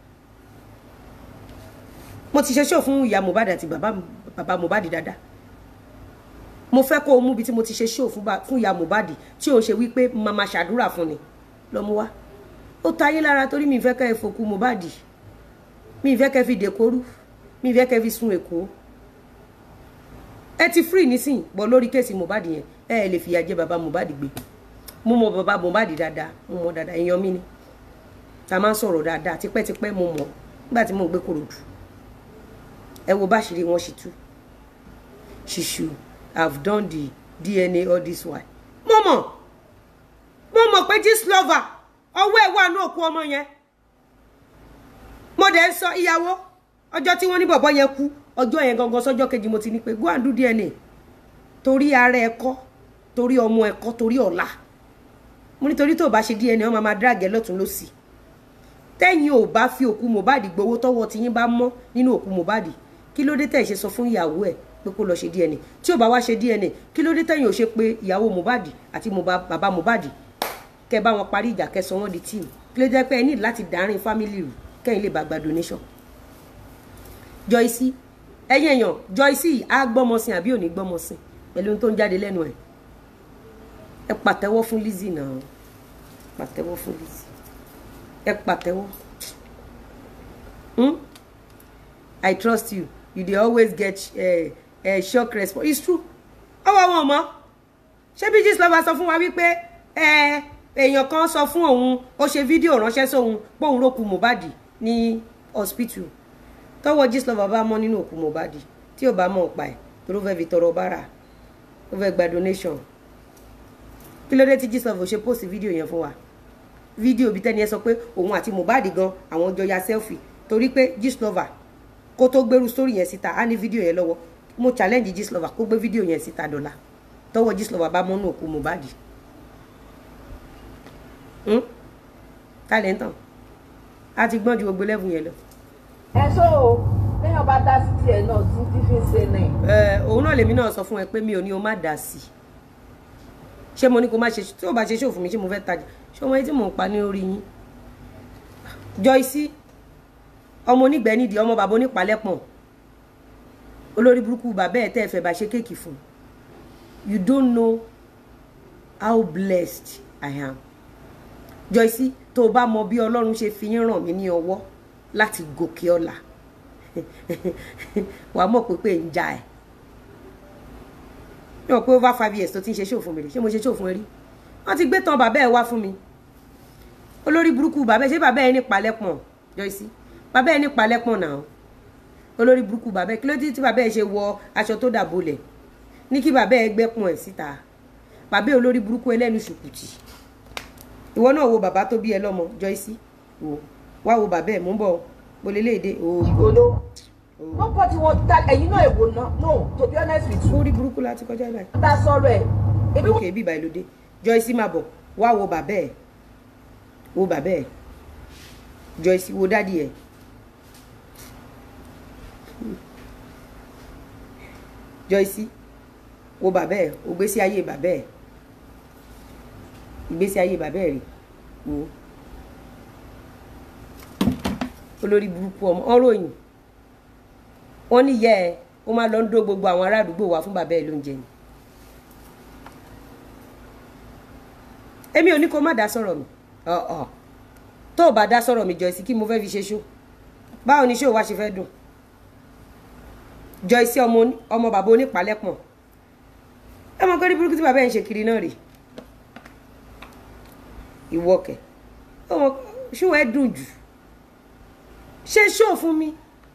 mo ti ṣe ṣó fún ìyá Mohbad àti bàbá bàbá Mohbad dáadáa mo fẹ́ kó o mú ibi tí mo ti ṣe ṣó fún ba- fún ìyá Mohbad tí òun ṣe wípé màmá ṣàdúrà fún ni lọ mú wá ó ta yín lára torí mi ì fẹ́ kẹ́ ẹ fòkú Mohbad mi ì fẹ́ kẹ́ ẹ fi dèkóru mi ì fẹ́ kẹ́ ẹ fi sun Èkó ẹ ti free nísìn bọ́ lórí kéèsì Mohbad yẹn ẹ ẹ lè fìyà jẹ bàbá Mohbad gbé mo mọ bàbá Mohbad dáadáa mo mọ dáadáa èèyàn mi ni ta máa ń sọ̀rọ̀ dáadáa tipẹ́tipẹ́ mo mọ̀ nígbà tí mo ń gbé Kòròdú ẹ wo báṣìírí wọn ṣì tú she should have done the DNA all this while mo mọ̀ mo mọ̀ pé this lover ọwọ́ ẹ̀ wà ní òkú ọmọ yẹn mo dẹ̀ ń sọ ìyàwó ọjọ́ tí wọ́n ní bọ̀bọ́ yẹn kú ọjọ́ yẹn gangan sọ́jọ́ kejì mo ti ní pé go and do DNA torí ara ẹ kọ́ torí ọmọ ẹ kọ́ torí ọ̀la mo nítorí tó o bá ṣe DNA ọmọ máa drag ẹ lọ́tún lọ́sì tẹ́yìn ò bá fi òkú Mohbad gbowó tọ́wọ́ tiyín bá mọ́ nínú òkú Mohbad kí ló dé tẹ̀ ṣe sọ fún ìyàwó ẹ̀ pé kó lọ ṣe DNA tí ò bá wá ṣe DNA kí ló dé tẹ̀yìn ò ṣe pé ìyàwó Mohbad àti Mohbad- bàbá Mohbad kẹ́ bá wọn parí ìjà kẹ́ sọ wọ́n di tíìmù kí ló jẹ́ pé ẹ ní láti dárin fámìlì rù kẹ́yìn lè bá gba donation Joyce ẹ̀yin èèyàn Joyce á gbọ́mọsìn àbí ò ní gbọ́mọsìn pẹ̀lú ohun tó ń jáde lẹ́nu ẹ̀ ẹ pàtẹ́wọ́ fún Lizzy náà pàtẹ́wọ́ fún Lizzy ẹ pàtẹ́wọ́ hmm? I trust you you dey always get uh, uh, shock response it's true ọwọ́ wọn mọ́ ṣé bí Gistlover sọ fún wa wípé ẹ èèyàn kan sọ fún òun ó ṣe fídíò ránṣẹ́ sóun pé òun rókù Mohbad ní hospital tọwọ́ Gistlover bá mọ́ nínú òkú Mohbad tí ò bá mọ̀ pa ẹ̀ tó ló fẹ́ fi tọrọ bára ó fẹ́ gba donation kí ló dé tí Gistlover ṣe post fídíò yẹn fún wa fídíò bí tẹ́ni ẹ sọ pé òun àti Mohbad gan àwọn jọ ya selfie torí pé Gistlover kó tó gbérú story yẹn síta á ní fídíò yẹn lọ́wọ́ mo challenge Gistlover kó gbé fídíò yẹn síta dọ́là tọwọ́ Gistlover bá mọ́nú òkú Mohbad Hmm? talentan a ti gbọ́n ju gbogbo level yẹn lọ ẹ sọ o téèyàn bá dá sí tiẹ̀ náà tí tí fi ń ṣe náà ẹ òun náà lèmi náà sọ fún ẹ pé mi ò ní o má dà sí i ṣé mo ní kó má ṣe tí o bá ṣe ṣòfò mi ṣé mo fẹ́ tajà ṣé ọmọ yẹn tí mò ń pa ní orí yín Joyce ọmọ onígbẹ́ nídìí ọmọ bàbá onípalẹ́pọ̀n olórí burúkú bàbá ẹ̀ tẹ́ ẹ fẹ́ bá ṣe kéèkì fún you don't know how blessed I am Joyce tó o bá mọ bí Ọlọ́run ṣe fi yín ràn mí ní ọwọ́ láti gòkè ọ̀la wàá mọ̀ pé pé ń ja ẹ̀ ní wọ́n pé over five years tó ti ń ṣe ṣòfò mi rè ṣé mo ṣe ṣòfò ẹ rí wọ́n ti gbé tán bàbá ẹ̀ wá fún mi olórí burúkú bàbá ẹ̀ ṣé bàbá ẹ̀ ní palẹ́pọ̀n Joyce bàbá ẹ̀ ní palẹ́pọ̀n náà olórí burúkú bàbá ẹ̀ kí ló dé tí bàbá ẹ̀ ṣe wọ aṣọ tó dàbolẹ̀ ní kí bàbá ẹ̀ gbẹ́pọ̀n ẹ̀ síta bàbá ẹ̀ olórí burúkú ẹlẹ́nu ṣùkùtì ìwọ náà wo bàbá tó bí ẹ lọ́mọ Joyce wò wá wo bàbá ẹ̀ mú bọ̀ gboléléèdè òògùn ìgbòdo wọ́n pọ̀ tí wọ́n dá ẹ̀yin náà èwo náà no to be honest with you orí burúkú láti kọjá báyìí. dá sọ̀rọ̀ ẹ̀ ebi ok bíbá ẹ ló dé Joyce máa bọ̀ wá wo bàbá ẹ̀ wo bàbá ẹ̀ Joyce wo dádì ẹ̀ Joyce wo bàbá ẹ̀ wo gbésí ayé bàbá ẹ̀ ìgbésí ayé bàbá ẹ̀ rè wo olórí burúkú ọmọ ọ̀ròyìn wọ́n ní yẹ ẹ ó máa lọ ń dó gbogbo àwọn ará àdúgbò wa fún bàbá ẹ̀ lóúnjẹ ni èmi ò ní kó má dá sọ̀rọ̀ mi ọ̀ọ̀ tó o bá dá sọ̀rọ̀ mi Joyce kí mo fẹ́ fi ṣe ṣó báwo ni ṣé o wá ṣe fẹ́ dùn Joyce ọmọ oní- ọmọ bàbá onípalẹ́pọ̀n ẹ mọ kọ́rí burúkú tí bàbá ẹ̀ ń ṣe kiri náà rè ìwọ kẹ ọmọ ṣó ẹ dùn jù ṣe ṣó fún mi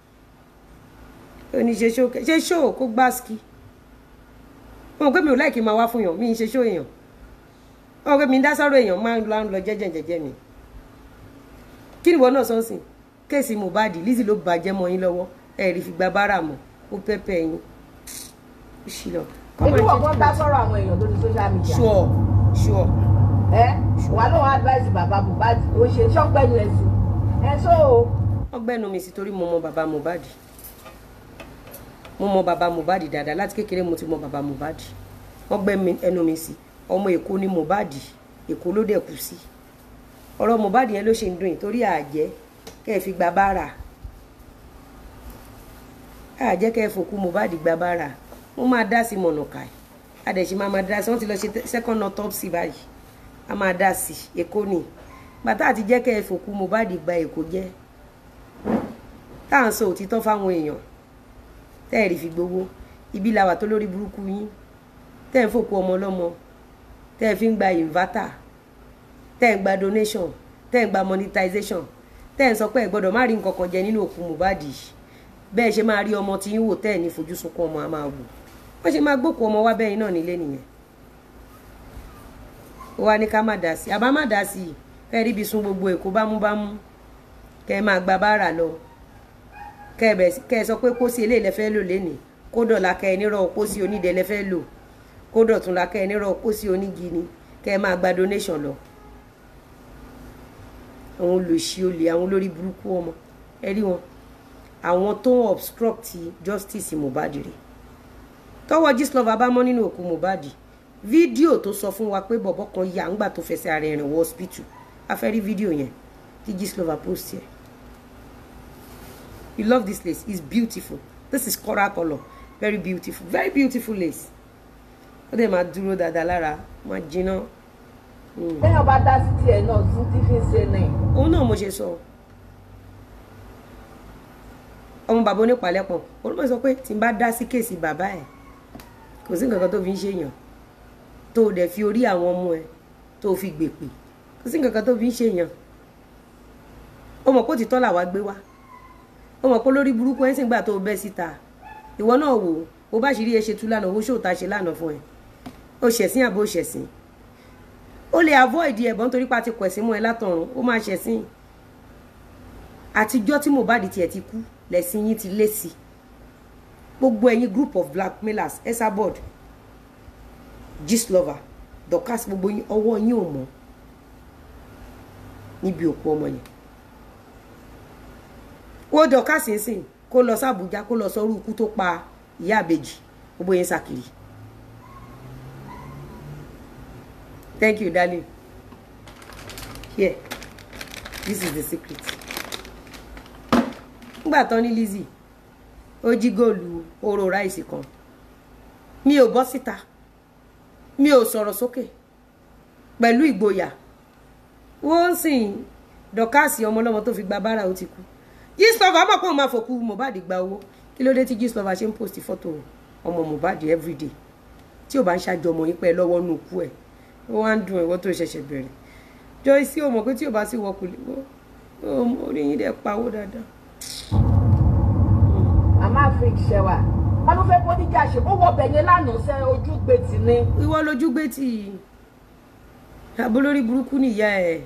ó ní ṣe ṣó kẹ ṣe ṣó kó gbá ski ọmọ pé mi ò láìkí máa wá fún yàn mi ń ṣe ṣó èèyàn ọmọ pé mi ń dá sọ́rọ̀ èèyàn máa ń lọ ń lọ jẹ́jẹ́ jẹ́jẹ́ mi kí ni ìwọ náà sọ sí kéèsì Mohbad Lizzy ló bàjẹ́ mọ́ yín lọ́wọ́ ẹ̀rí fi gba bára mọ́ ó pẹ́pẹ́ yín ó ṣì lọ. ibi wọ̀ kan dá sọ́rọ̀ àwọn èèyàn lórí social media. sure sure ẹ wà lóun advice bàbá Mohbad ó ṣe ṣọ́pẹ́nu ẹ̀sìn ẹ so ọgbẹ́nu mi sí torí mo mọ bàbá Mohbad mo mọ bàbá Mohbad dáadáa láti kékeré mo ti mọ bàbá Mohbad wọ́n gbẹ́ ẹnu mi sí ọmọ Èkó ni Mohbad Èkó ló dẹ̀ kú sí ọ̀rọ̀ Mohbad yẹn ló ṣe ń dùn yìí torí àjẹ́ kẹ́ ẹ fi gba bára àjẹ́ kẹ́ ẹ fòkú Mohbad gba bára mo máa dá sí mọ̀nàkà ẹ̀ adẹ̀sí máa máa dá sí wọ́n ti lọ ṣe second autopsy báyìí a máa dá sí Èkó ni bàtà àti jẹ́ kẹ́ ẹ fòkú Mohbad gba Èkó jẹ́ tá à ń sọ òtítọ́ fáwọn èèyàn tẹ́ ẹ̀ rí fi gbowó ibi làwà tó lórí burúkú yín tẹ́ ẹ̀ ń fòkú ọmọ ọlọ́mọ tẹ́ ẹ̀ fi ń gba inverter tẹ́ ẹ̀ ń gba donation tẹ́ ẹ̀ ń gba monetization tẹ́ ẹ̀ ń sọ pé ẹ̀ gbọ́dọ̀ má rí nǹkan kan jẹ nínú òkú Mohbad bẹ́ẹ̀ ṣe máa rí ọmọ tí ń wò tẹ́ ẹ̀ ní fojú sunkún ọmọ a máa wò wọ́n ṣe máa gbókù ọmọ wá bẹ́yìn náà nílé nìyẹn ó wá ní ká má dá sí àbá má dá sí kẹ́ ẹ ríbi sun gbogbo èkó bámúbámú kẹ́ ẹ máa gba báárà lọ kẹ́ ẹ sọ pé pósí eléyìí lẹ fẹ́ lò lénìí kó dọ̀la kẹ́ ẹ nírọ̀ pósí onídẹ lẹ fẹ́ lò kó dọ̀tún la kẹ́ ẹ nírọ̀ pósí onígi ni kẹ́ ẹ máa gba donation lọ àwọn olùsí olè àwọn olórí burúkú ọmọ ẹ rí wọn àwọn tó ń obstruct justice Mohbad rè tọwọ́ Gistlover bá mọ́ nínú òkú Mohbad fídíò tó sọ fún wa pé bọ̀bọ̀ kan yà ńgbà tó fẹsẹ̀ ara ẹ̀rìn wọ hospital a fẹ́ rí fídíò yẹn tí Gistlover post yẹn you love this lace it's beautiful this is coral colour very beautiful very beautiful lace ó dẹ̀ máa dúró dáadáa lára máa jiná. téèyàn bá dá sí tiẹ̀ náà tún ti fi ń ṣe náà. òun náà mo ṣe sọ ọmọ bàbá onípàlẹ́pọ̀ olùmọ̀ sọ pé tí n bá dá sí kéèsì bàbá ẹ̀ kò sí nǹkan kan tó fi ń ṣèyàn tó o dẹ̀ fi orí àwọn ọmọ ẹ̀ tó o fi gbèpè kò sí nǹkan kan tó fi ń ṣèyàn ó mọ̀ pé òtítọ́ làwa gbé wá ó mọ̀ pé lórí burúkú ẹ̀ ń sìn gbà tó o bẹ́ síta ìwọ náà wò ó bá ṣe rí ẹ ṣe tú lánàá owó ṣòta ṣe lánàá fún ẹ ó ṣẹ̀sìn àbó ṣẹ̀sìn ó lè avoid ẹ̀bọ̀n torí pa ti kọ̀ ẹ̀sìn mọ́ ẹ látọ̀run ó máa ṣẹ̀sìn àtijọ́ tí Mohbad tiẹ̀ ti kú lẹ̀sìn yín ti lé sí gbogbo ẹ̀yin group of blackmailers Esabod Gistlover Dorcas gbogbo yín ọwọ́ yín ò mọ́ níbi òkú ọmọ yẹn wo Dorcas ń sìn kó lọ sí Àbújá kó lọ sọrú ikú tó pa ìyá àbèjì gbogbo yẹn sàkiri thank you darling here this is the secret nígbà tán ní Lizzy ó jí góòlù oró ráìsì kan mi ò bọ́ síta mi ò sọ̀rọ̀ sókè pẹ̀lú ìgboyà wọ́n ń sìn dọ̀kásì ọmọlọ́mọ tó fi gba bára ó ti kú Gistlover mọ̀ pé òun máa fòkú Mohbad gba owó kí ló dé tí Gistlover ṣe ń post fọ́tò ọmọ Mohbad everyday tí ò bá ń ṣàjọ ọmọ yín pẹ́ lọ́wọ́ nù kú ẹ̀ ó wá ń dùn ẹ̀wọ́ tó ṣẹ̀ṣẹ̀ bẹ̀rẹ̀ Joyce ò mọ̀ pé tí ò bá sí wọkùn lè wọ́ orí yín dẹ̀ pawó dáadáa àmọ́ àfin ṣẹwà wọn ló fẹ́ kó níjà ṣe ó wọ bẹ̀yẹn lánàá sẹ́ ojú gbé tì ní. ìwọ lójú gbé tì í àbólórí burúkú nìyá ẹ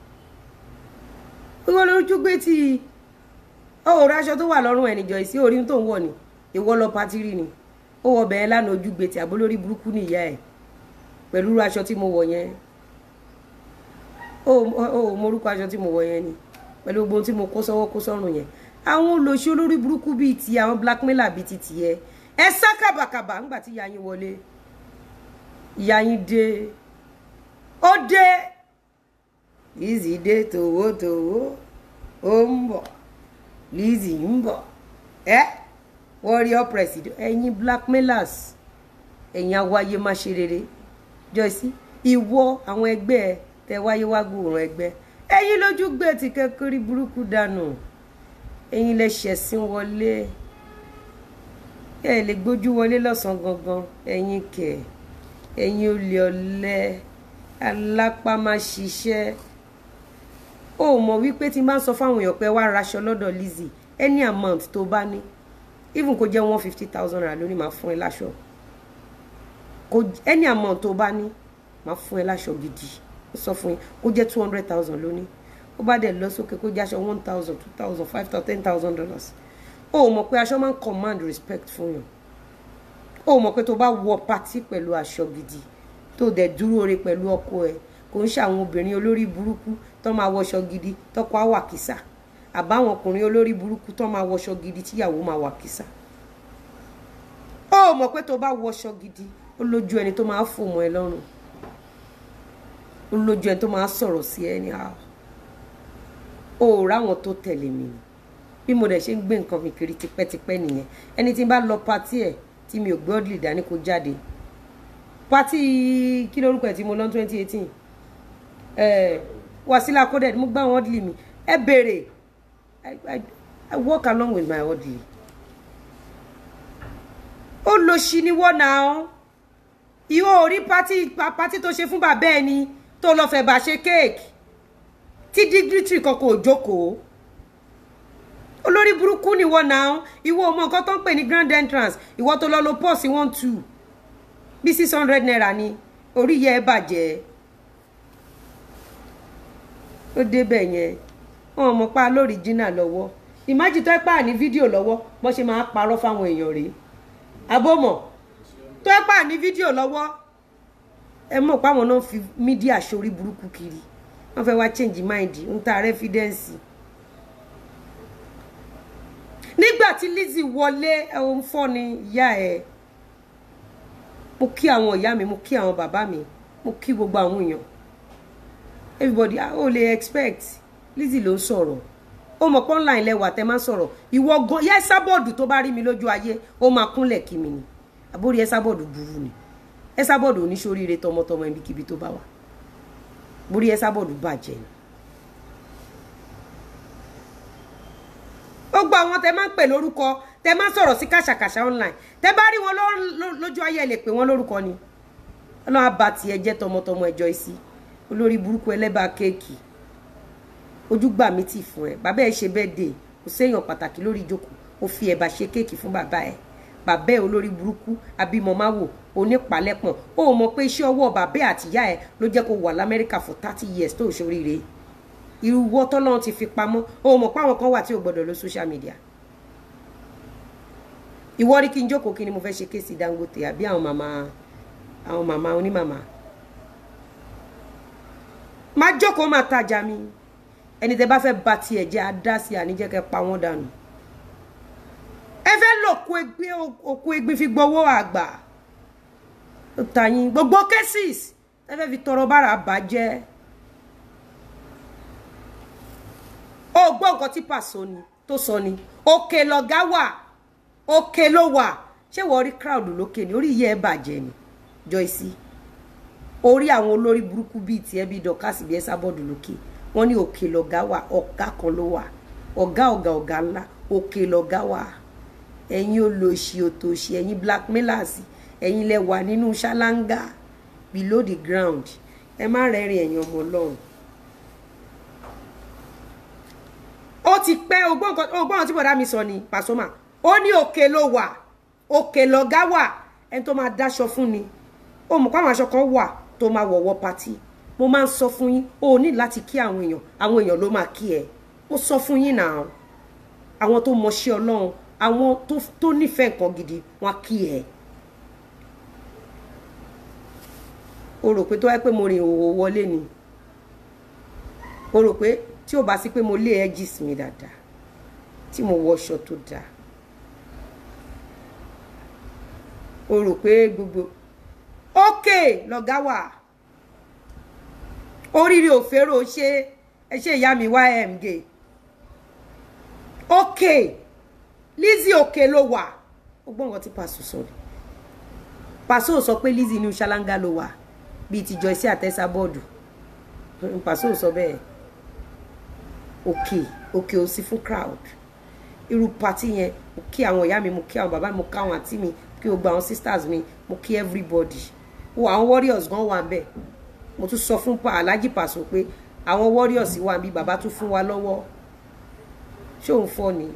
ìwọ lójú gbé tì í ó rọ aṣọ tó wà lọ́rùn ẹ̀ níjọ ìsí orí tó ń wọ̀ ni ìwọ lọ patiri ni ó wọ bẹ̀yẹn lánàá ojú gbé tì àbólórí burúkú nìyá ẹ pẹ̀lú aṣọ tí mo wọ̀ yẹn ó morúkọ aṣọ tí mo wọ̀ yẹn ni pẹ̀lú gbogbo ohun tí mo kó sọ́wọ́ kó sọ́rùn yẹn àwọn olóṣì olórí burúkú bíi ti àwọn blackmailer bíi ti tiẹ̀ ẹ sá kàbàkàbà ńgbà tí ìyá yín wọlé ìyá yín dé ó dé Lizzy dé tòwótòwó ó ń bọ̀ Lizzy ń bọ̀ ẹ warrior president ẹ̀yin blackmailers ẹ̀yin awáyé má ṣe rere Joyce ìwọ àwọn ẹgbẹ́ ẹ tẹ wáyé wá gbòòrùn ẹgbẹ́ ẹ̀yin lójú gbé ti kékeré burúkú dànù ẹ̀yin lè ṣẹ̀sìn wọlé ẹ lè gbójú wọlé lọ́sàn gangan ẹ̀yin kẹ̀ ẹ̀yin olè ọ̀lẹ alápá máa ṣiṣẹ́ ó mọ̀ wípé tí n bá ń sọ fáwọn èèyàn pé wá raṣọ lọ́dọ̀ Lizzy any amount tó bá ní even kó jẹ́ one fifty thousand naira lónìí máa fún ẹ láṣọ kó any amount tó bá ní máa fún ẹ láṣọ gidi ó sọ fún yín kó jẹ́ two hundred thousand lónìí ó bá dẹ̀ lọ sókè kó jẹ́ aṣọ one thousand two thousand five thousand ten thousand dollars ó mọ̀ pé aṣọ máa ń command respect fún yàn ó mọ̀ pé tó bá wọ pátí pẹ̀lú aṣọ gidi tó dẹ̀ dúró re pẹ̀lú ọkọ ẹ̀ kò ń ṣe àwọn obìnrin olórí burúkú tó máa wọṣọ gidi tọkọ á wà kìsà àbáwọn ọkùnrin olórí burúkú tó máa wọṣọ gidi tíyàwó máa wà kìsà ó mọ̀ pé tó bá wọṣọ gidi ó lójú ẹni tó máa fò mọ́ ẹ lọ́rùn ó lójú ẹni tó máa sọ̀rọ̀ sí ẹ ní àwọn ó ráwọn tó tẹ̀lé mi ni bí mo dẹ̀ ṣe ń gbé nǹkan mi kiri tipẹ́tipẹ́ nìyẹn ẹni tí n bá lọ patí ẹ̀ tí mi ò gbé ọ́dìlì dání kó jáde patí kí lórúkọ ẹ̀ tí mo lọ twenty eighteen ẹ̀ Wasila coded mo gbá àwọn ọ́dìlì mi ẹ béèrè I, I, I work along with my ọ́dìlì ó lọ sí ni wọ́n náà ìwọ ò rí patí patí tó ṣe fún bàbá ẹ ni tó lọ fẹ́ bá ṣe kéèkì tí dignitary kankan ò jókòó olórí burúkú ni wọ́n náà ìwọ ọmọ nǹkan tó ń pè ní grand entrance ìwọ tó lọ lo pọ́ọ̀sì one two bí six hundred naira ni orí yẹ ẹ bàjẹ́ ó débẹ̀ yẹn wọn mọ̀ pa lórí jìnnà lọ́wọ́ ìmájì tó ẹ pà ní fídíò lọ́wọ́ bó ṣe máa parọ́ fáwọn èèyàn rèé àbọ̀mọ̀ tó ẹ pà ní fídíò lọ́wọ́ ẹ mọ̀ páwọn náà fi mídíà sórí burúkú kiri wọ́n fẹ́ wá change mind ń ta rẹ́fídẹ́ǹsì nígbà tí Lizzy wọlé ẹ̀hún fọ́ ni ìyá ẹ̀ mo kí àwọn ìyá mi mo kí àwọn bàbá mi mo kí gbogbo àwọn èèyàn everybody ó lè expect Lizzy ló ń sọ̀rọ̀ ó mọ̀ pé online lẹ́wà tẹ́ máa ń sọ̀rọ̀ ìwọ gan yẹ sábọ̀dù tó bá rí mi lójú ayé ó máa kúnlẹ̀ kí mi ni àbórí ẹ sábọ̀dù burú ni ẹ sábọ̀dù oníṣoríire tọmọtọmọ ibikíbi tó bá wà borí ẹ sábọ̀dù bàjẹ́ ni. ó gba àwọn tẹ máa ń pè lórúkọ tẹ máa ń sọ̀rọ̀ sí kàṣàkàṣà online tẹ bá rí wọn lójú ayé ẹ lè pè wọn lórúkọ ni ọlọ́run àbá tiẹ̀ jẹ́ tọmọtọmọ ẹjọ́ ìsí olórí burúkú ẹlẹ́bàá kéèkì ojúgbà mi ti fún ẹ bàbá ẹ ṣe bẹ́ẹ̀ dé kò séèyàn pàtàkì lórí ìjókòó ó fi ẹ̀bà ṣe kéèkì fún bàbá ẹ bàbá ẹ olórí burúkú abímọmáwò onípalẹ́pọ̀n ó mọ̀ pé iṣẹ́ ọwọ́ bàbá ẹ àtìyá ẹ ló jẹ́ kó wà lamẹ́ríkà for thirty years tó ṣoríire irú wọ́tọ́ lọ́run ti fi pamọ́ ó mọ̀ pé àwọn kan wà tí ò gbọ́dọ̀ lọ social media ìwọ rí kí n jókòó kí ni mo fẹ́ ṣe kéèsì Dangote àbí àwọn màmá àwọn màmá onímàmá má jókòó má tajà mi ẹni tẹ bá fẹ́ ba tiẹ̀ jẹ́ adá sí àníjẹ́ kẹ́ pa wọ́n dànù ẹ fẹ́ lòkú ẹgbẹ́ òkú ẹgbẹ́ fi gbowó àgbà ó ta yín gbogbo cases ẹ fẹ́ fi tọrọ bára bàjẹ́ ó gbọ́ nǹkan tí pàṣọ ni tó sọ ni òkè lọ̀gá wà òkè ló wà ṣé wọ́n rí crowd lókè ni orí yẹ ẹ bàjẹ́ ni Joyce orí àwọn olórí burúkú bíi tiẹ̀ bíi dọ̀kásì bíi ẹ sábọ́ọ̀dù lókè wọ́n ní òkè lọ̀gá wà ọ̀gá kan ló wà ọ̀gá ọ̀gá ọ̀gá ńlá òkè lọ̀gá wà ẹ̀yin olóṣì òtòṣì ẹ̀yin blackmailers ẹ̀yin lẹ wà nínú ṣáláńgá below the ground ẹ má rẹ́rìn ẹ̀yin ọmọ ọlọ́run. ó ti pẹ́ ogbọ́n tí bọ̀dá mi sọ ni Pasuma ó ní òkè ló wà òkè lọ̀gá wà ẹni tó máa dáṣọ fún ni ó mọ̀ pé àwọn aṣọ kan wà tó máa wọ̀wọ́ patí mo máa ń sọ fún yín o ò ní láti kí àwọn èèyàn àwọn èèyàn ló máa kí ẹ mo sọ fún yín náà àwọn tó mọṣẹ́ Ọlọ́run àwọn tó nífẹ̀ẹ́ nǹkan gidi wọn á kí ẹ. o rò pé tó wáyé pé mo rìn òwò wọlé ni o rò pé tí ò bá sí pé mo lé edges mi dáadáa tí mo wọṣọ tó dáa o rò pé gbogbo ókè lọ̀gá wà oríire òférò ṣe ẹ ṣe ìyá mi ymg ókè Lizzy òkè ló wà ó gbọ́n nǹkan tí pàṣẹ sọ ni pàṣẹ ò sọ pé Lizzy inú ṣáláńgá ló wà bíi ti Joyce àtẹ́sà bọ́ọ̀dù pàṣẹ ò sọ bẹ́ẹ̀ òkè òkè ò sí fún crowd irú pati yẹn mo kí àwọn ìyá mi mo kí àwọn bàbá mi mo kí àwọn àǹtí mi mo kí gbogbo àwọn sisters mi mo kí everybody wo àwọn warriors gan wà bẹ́ẹ̀ mo tún sọ fún Alhaji Paso pé àwọn warriors wà bí bàbá tún fún wa lọ́wọ́ ṣé òun fọ́ ni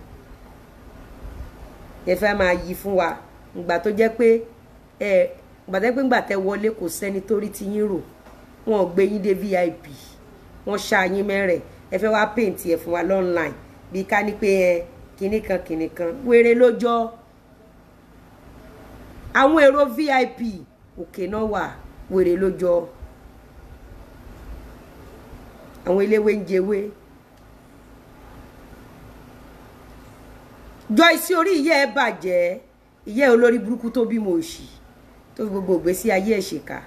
ẹ fẹ́ máa yí fún wa ìgbà tó jẹ́ pé ẹ ìgbà tó jẹ́ pé ńgbà tẹ wọlé kò sẹ́ni tó rí ti yín rò wọn ò gbé yín dé VIP wọn ṣá yín mẹ́rẹ̀ ẹ fẹ́ wá paint ẹ fún wa lọ́nline bí ká ní pé ẹ kinní kan kinní kan wéré lójọ́ àwọn èrò vip òkè náà wà wèrè lójọ́ àwọn eléwé ń jẹwé Joyce orí ìyá ẹ bàjẹ́ ìyá ẹ olórí burúkú tó bímọ òṣì tó fi gbogbo ìgbésí ayé ẹ ṣèkà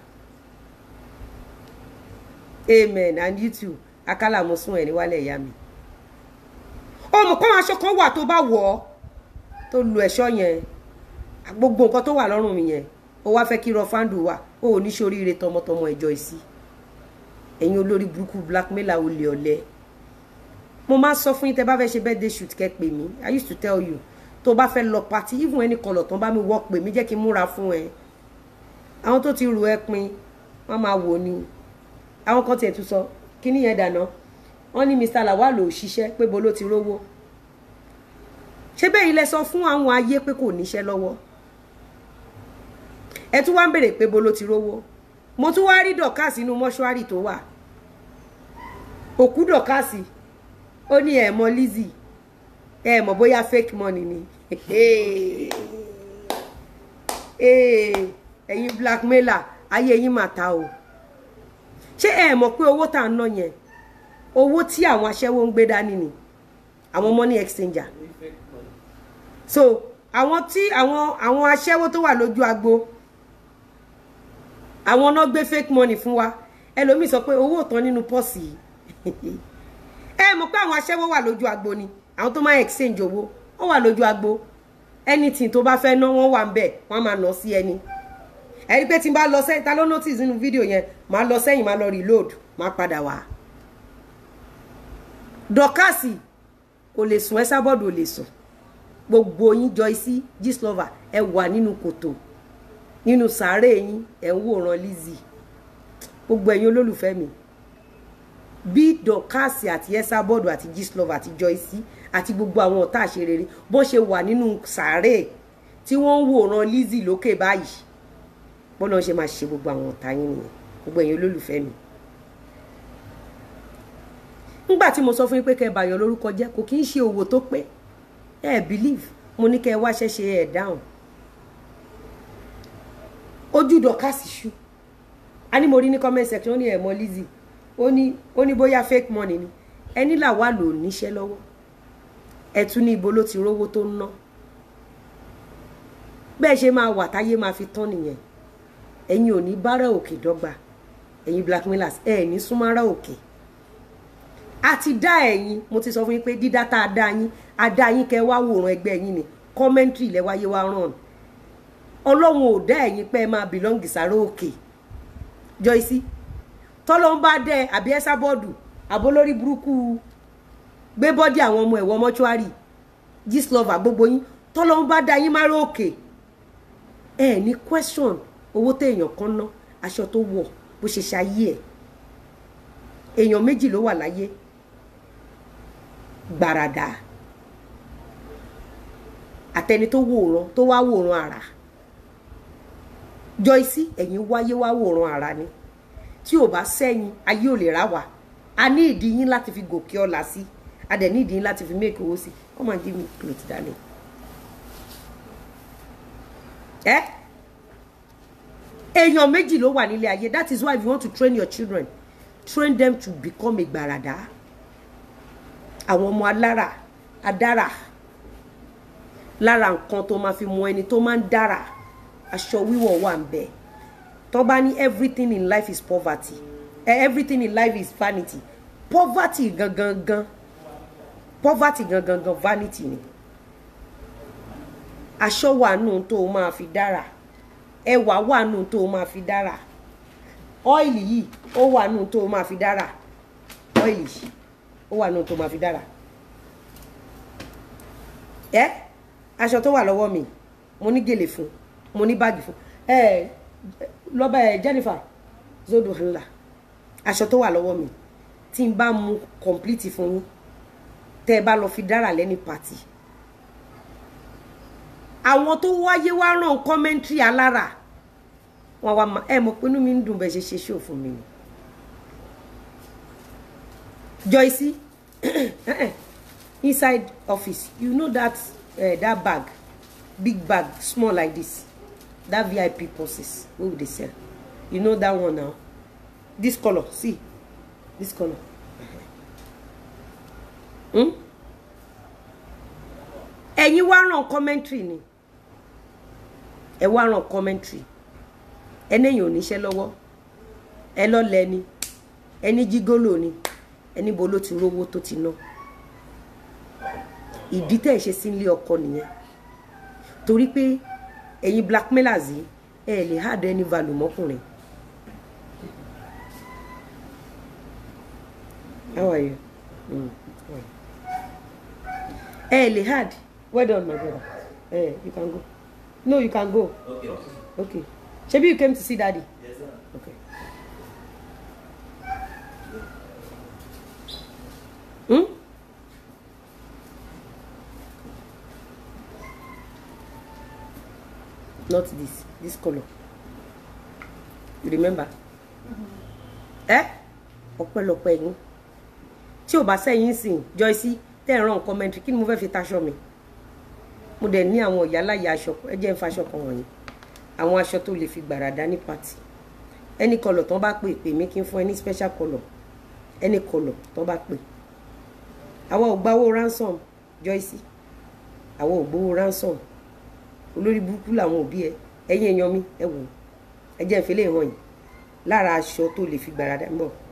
amen and you too akálà mo sún ẹ níwálẹ̀ ìyá mi ọmọ kan aṣọ kan wà tó bá wọ̀ ọ́ tó lu ẹ̀ṣọ́ yẹn gbogbo nǹkan tó wà lọ́rùn mi yẹn ó wá fẹ́ kí rọfándù wà ó ò ní ṣoríire tọmọtọmọ ẹjọ́ ìsí ẹ̀yin olórí burúkú blackmailer olè ọ̀lẹ mo máa ń sọ fún yín tẹ́ bá fẹ́ ṣe birthday shoot kẹ́ pè mí i used to tell you tó bá fẹ́ lọ party even any colour tán bá mi wọ́ pè mí jẹ́ kí n múra fún ẹ àwọn tó ti rù ẹ pin wọ́n máa wò ni àwọn kan tiẹ̀ tún sọ kí nìyẹn dáná wọ́n ní Mr. Lawal ò ṣiṣẹ́ pé bo ló ti rówó ṣé bẹ́ẹ̀ ilẹ̀ sọ fún àwọn ayé pé kò níṣẹ́ lọ́wọ́ ẹ tún wá ń bèrè pé bo ló ti rówó mo tún wá rí dọ̀kásì inú mọ́ṣúárì tó wà òkú dọ̀kásì ó ní ẹ̀ mọ̀ Lizzy ẹ̀ mọ̀ bóyá fake money ni ẹ̀yin blackmailer ayé yín mà ta o ṣé ẹ mọ̀ pé owó tá à ń ná yẹn owó tí àwọn aṣẹ́wó ń gbé dání ni àwọn money exchanger so àwọn tí àwọn àwọn aṣẹ́wó tó wà lójú agbo àwọn náà gbé fake money fún wa ẹlòmíì sọ pé owó tán nínú pọ́ọ̀sì yìí ẹ mọ̀ pé àwọn aṣẹ́wó wà lójú agbo ni àwọn tó máa exchange owó wọ́n wà lójú agbo anything tó bá fẹ́ ná wọ́n wà ń bẹ̀ wọ́n máa ná sí ẹni ẹni pé tí n bá lọ sẹ́yìn ta ló notice nínú fídíò yẹn máa lọ sẹ́yìn máa lọ reload máa padà wá dọ́kàsì kò lè sùn ẹ sábọ́ọ̀dù ò lè sùn gbogbo yín Joyce Gistlover ẹ wà nínú kòtò nínú sàárè yín ẹ ń wòran Lizzy gbogbo ẹ̀yin olólùfẹ́ mi bí dọ́kàsì àti ẹ sábọ́ọ̀dù àti Gistlover àti Joyce àti gbogbo àwọn ọ̀tá àṣerere bó ṣe wà nínú sàárè tí wọ́n ń wòran Lizzy lókè báyìí bọ́lá ṣe máa ṣe gbogbo àwọn ọ̀tá yín nìyẹn gbogbo ẹ̀yin olólùfẹ́ mi nígbà tí mo sọ fún yín pé kẹ́ ẹ bàyàn lórúkọ jẹ́ kò kí ń ṣe òwò tó pé ẹ believe mo ní kẹ́ ẹ wá ṣẹṣẹ ẹ dáhùn ojú dọ̀kásì ṣú a ní mo rí ní comment section ó ní ẹ mọ̀ Lizzy ó ní ó ní bóyá fake money ni ẹni là wà lò níṣẹ́ lọ́wọ́ ẹ tún ní ibo ló ti rówó tó ń ná bẹ́ẹ̀ ṣe máa wà táyé máa fi tán nìyẹn ẹ̀yin ò ní bára òkè dọ́gba ẹ̀yin blackmailers ẹ̀ ní súnmọ́ra òkè a ti dá ẹ̀yin mo ti sọ fún yín pé dídá tá a dá yín a dá yín kẹ́ wá wòran ẹgbẹ́ yín ni commentary lẹ́wáyé wá ràn ọlọ́run ò dá ẹ̀yin pé ẹ máa belong sára òkè Joyce tọ́lọ́ ń bá dẹ àbí ẹ́sà bọ́ọ̀dù àbólórí burúkú gbé bọ́dì àwọn ọmọ ẹ̀wọ̀ mọ́ṣúárì Gistlover gbogbo yín tọ́lọ́ ń bá dá yín mára òkè ẹ ní question owó téèyàn kan ná aṣọ tó wọ̀ bó ṣe ṣayé ẹ̀ èèyàn méjì ló wà láyé gbàràdà àtẹni tó wòran tó wá wòran àrà Joyce ẹ̀yin wáyé wá wòran àrà ni tí ò bá sẹ́yìn ayé ò lè rà wá a ní ìdí yín láti fi gòkè ọ̀la sí a dẹ̀ ní ìdí yín láti fi make owó sí come and give me cloth darling. Eh? èèyàn méjì ló wà nílé ayé that is why if you want to train your children train them to become a gbàràdà àwọn ọmọ alára adára lára nǹkan tó máa fi mọ ẹni tó máa ń dára aṣọ wíwọ̀ wà ń bẹ tó bá ní everything in life is poverty eh, everything in life is vanity poverty gangan gan poverty gangan gan vanity ni aṣọ wà nù tó máa fi dára ẹwà wà nù tó máa fi dára ọ́ìlì yìí ó wà nù tó máa fi dára ọ́ìlì yìí ó wà nù tó máa fi dára ẹ aṣọ tó wà lọ́wọ́ mi mo ní gèlè fún mo ní báàgì fún ẹ lọ́ba ẹ̀ Jennifer zodo ńlá aṣọ tó wà lọ́wọ́ mi tí n bá mu complete fún yín tẹ́ ẹ bá lọ fi dára lẹ́ni pàtì àwọn tó wáyé wá ràn kọ́mẹ́ntì alára wọn wá ma ẹ mọ̀ pé inú mi ń dùn bẹ́ẹ̀ ṣe ṣe ṣó fún mi ni Joyce inside office you know that uh, that bag big bag small like this that vip purses wey we dey sell you know that one now this colour see this colour hmm? ẹ̀yin wá ràn commentary ni ẹ wá ràn commentary ẹnẹ́yìn ò níṣẹ́ lọ́wọ́ ẹ lọ́lẹ̀ ni ẹni jígólò ni ẹni bo ló ti rówó tó ti ná ìdí tẹ̀ ṣe sí ilé ọkọ nìyẹn torí pé ẹ̀yin blackmailers yìí ẹ lè hard any value mọ́kùnrin. How are you? Mm. how are you? ẹ lè hard well done my brother eh you can go no you can go Okay. okay shebi you came to see daddy Yes, sir. okay. Hmm? Not this, this color. You remember? Eh? Ọpẹ́lọpẹ́ yín. Tí ò bá sẹ́yìn sìn, Joyce, tẹ́ ẹ̀ ràn commentary, kí ni mo fẹ́ fi taṣọ mi? Mo dẹ̀ ní àwọn ìyáláyà aṣọ, ẹ jẹ́ ń faṣọ kan wọ̀nyí. Àwọn aṣọ tó lè fi gbàràdá ní pàtì. Ẹni kọlọ̀ tán bá pè pè mí kí n fún ẹ ní special colour. Ẹni kọlọ̀ tán bá pè àwa ò gbawó ransom Joyce àwa ò gbowó ransom olórí burúkú làwọn òbí ẹ ẹ̀yin èèyàn mi ẹ wò ẹ jẹ́ ìfẹ́lẹ́ hàn yìí lára aṣọ tó lè fi gbàràdà ń bọ̀.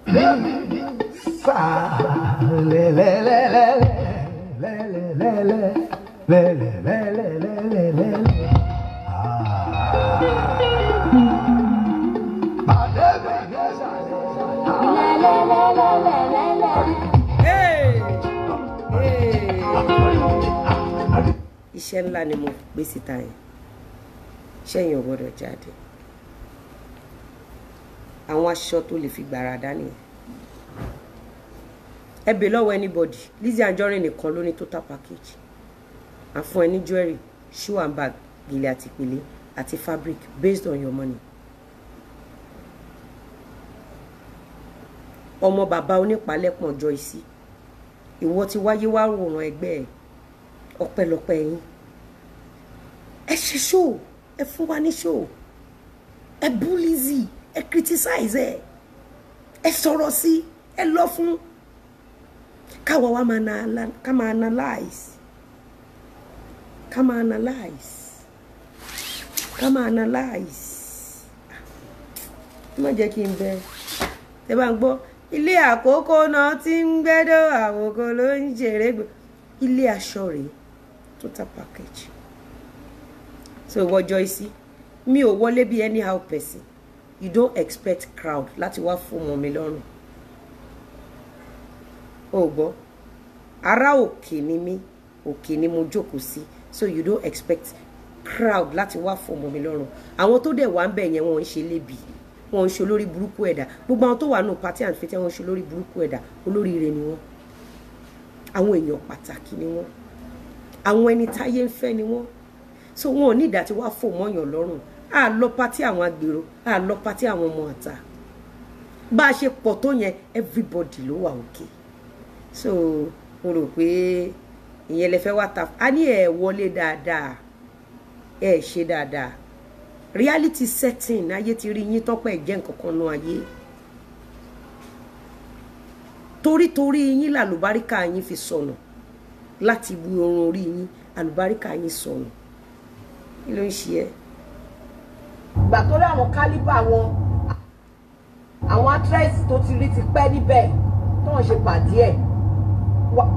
Hey! Hey! iṣẹ́ ńlá ni mo gbé síta yẹn ṣẹ́yìn ò gbọ́dọ̀ jáde àwọn aṣọ tó lè fi gbàràdá nìyẹn ẹ bè lọ́wọ́ anybody Lizzy Anjorin nìkan ló ní total package àfún ẹ ní jewelry shoe and bag gèlè àti ìpèlé àti fabric based on your money ọmọ bàbá onípàlẹ́pọ̀n Joyce ìwọ ti wáyé wá wòran ẹgbẹ́ ẹ ọpẹ́lọpẹ́ yín ẹ ṣe show ẹ fún wa ní show ẹ bú Lizzy ẹ criticize ẹ ẹ sọ̀rọ̀ sí ẹ lọ fún káwa wa máa na ká máa analyse ká máa analyse ká máa analyse ẹ má jẹ́ kí n bẹ ẹ bá ń gbọ́ ilé àkókò náà ti ń gbẹ́dọ̀ àwòkọ ló ń ṣeré gbé ilé aṣọ rèé total package so ìwọ Joyce mi ò wọlé bí anyhow person you don't expect crowd láti wá fún ọmọ mi lọ́rùn o gbọ́ ará òkè ni mí òkè ni mo jókòó sí so you don't expect crowd láti wá fún ọmọ mi lọ́rùn àwọn tó dẹ̀ wá ń bẹ̀ yẹn wọ́n ń ṣe lébi wọ́n ń ṣe olórí burúkú ẹ̀dá gbogbo àwọn tó wà nù party and fete wọ́n ń ṣe olórí burúkú ẹ̀dá olóríire ni wọ́n àwọn èèyàn pàtàkì ni wọ́n àwọn ẹni táyé ń fẹ́ ni wọ́n so wọn ò ní ìdá tí wàá fò mọ́yàn lọ́rùn á lọ pátí àwọn agbèrò á lọ pátí àwọn ọmọ àtà bá a ṣe pọ̀ tó yẹn everybody ló wà òkè so mo rò pé ìyẹn lè fẹ́ wá ta a ní ẹ̀ wọlé dáadáa ẹ̀ ṣe dáadáa reality setting ayé ti rí yín tọ́pẹ́ jẹ́ nǹkan kan nú ayé torítorí yín làlùbáríkà yín fi sọnù láti bu orun orí yín àlùbáríkà yín sọnù kí ló ń ṣe ẹ́ ìgbà tó rí àwọn kálíbà wọn àwọn actress tó ti rí ti pẹ́ níbẹ̀ tó wọ́n ṣe pàdé ẹ̀ wá-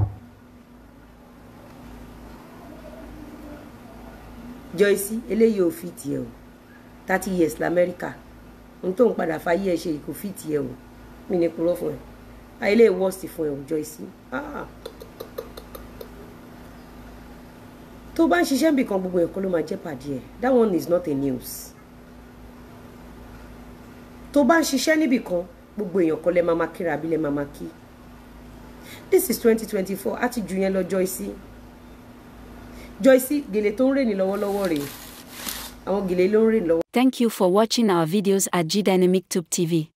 Joyce eléyìí ò fi tiẹ̀ o thirty years lamẹ́ríkà ohun tó ń padà fàyè ẹ̀ ṣe yìí kò fi tiẹ̀ o mi ní purọ́ fún ẹ ayé worst fún ẹ o Joyce ah. tó bá ń ṣiṣẹ́ nbìkan gbogbo ẹ̀kọ́ ló máa jẹ́ pàdé ẹ̀ that one is not a news tó bá ń ṣiṣẹ́ níbì kan gbogbo èèyàn kan lẹ máa ma kíra àbí lẹ máa ma kí this is twenty twenty four á ti jù yẹn lọ Joyce Joyce gèlè tó ń rè ní lọ́wọ́lọ́wọ́ rèé àwọn gèlè ló ń rè lọ́wọ́. Thank you for watching our videos at G Dynamic Tube TV.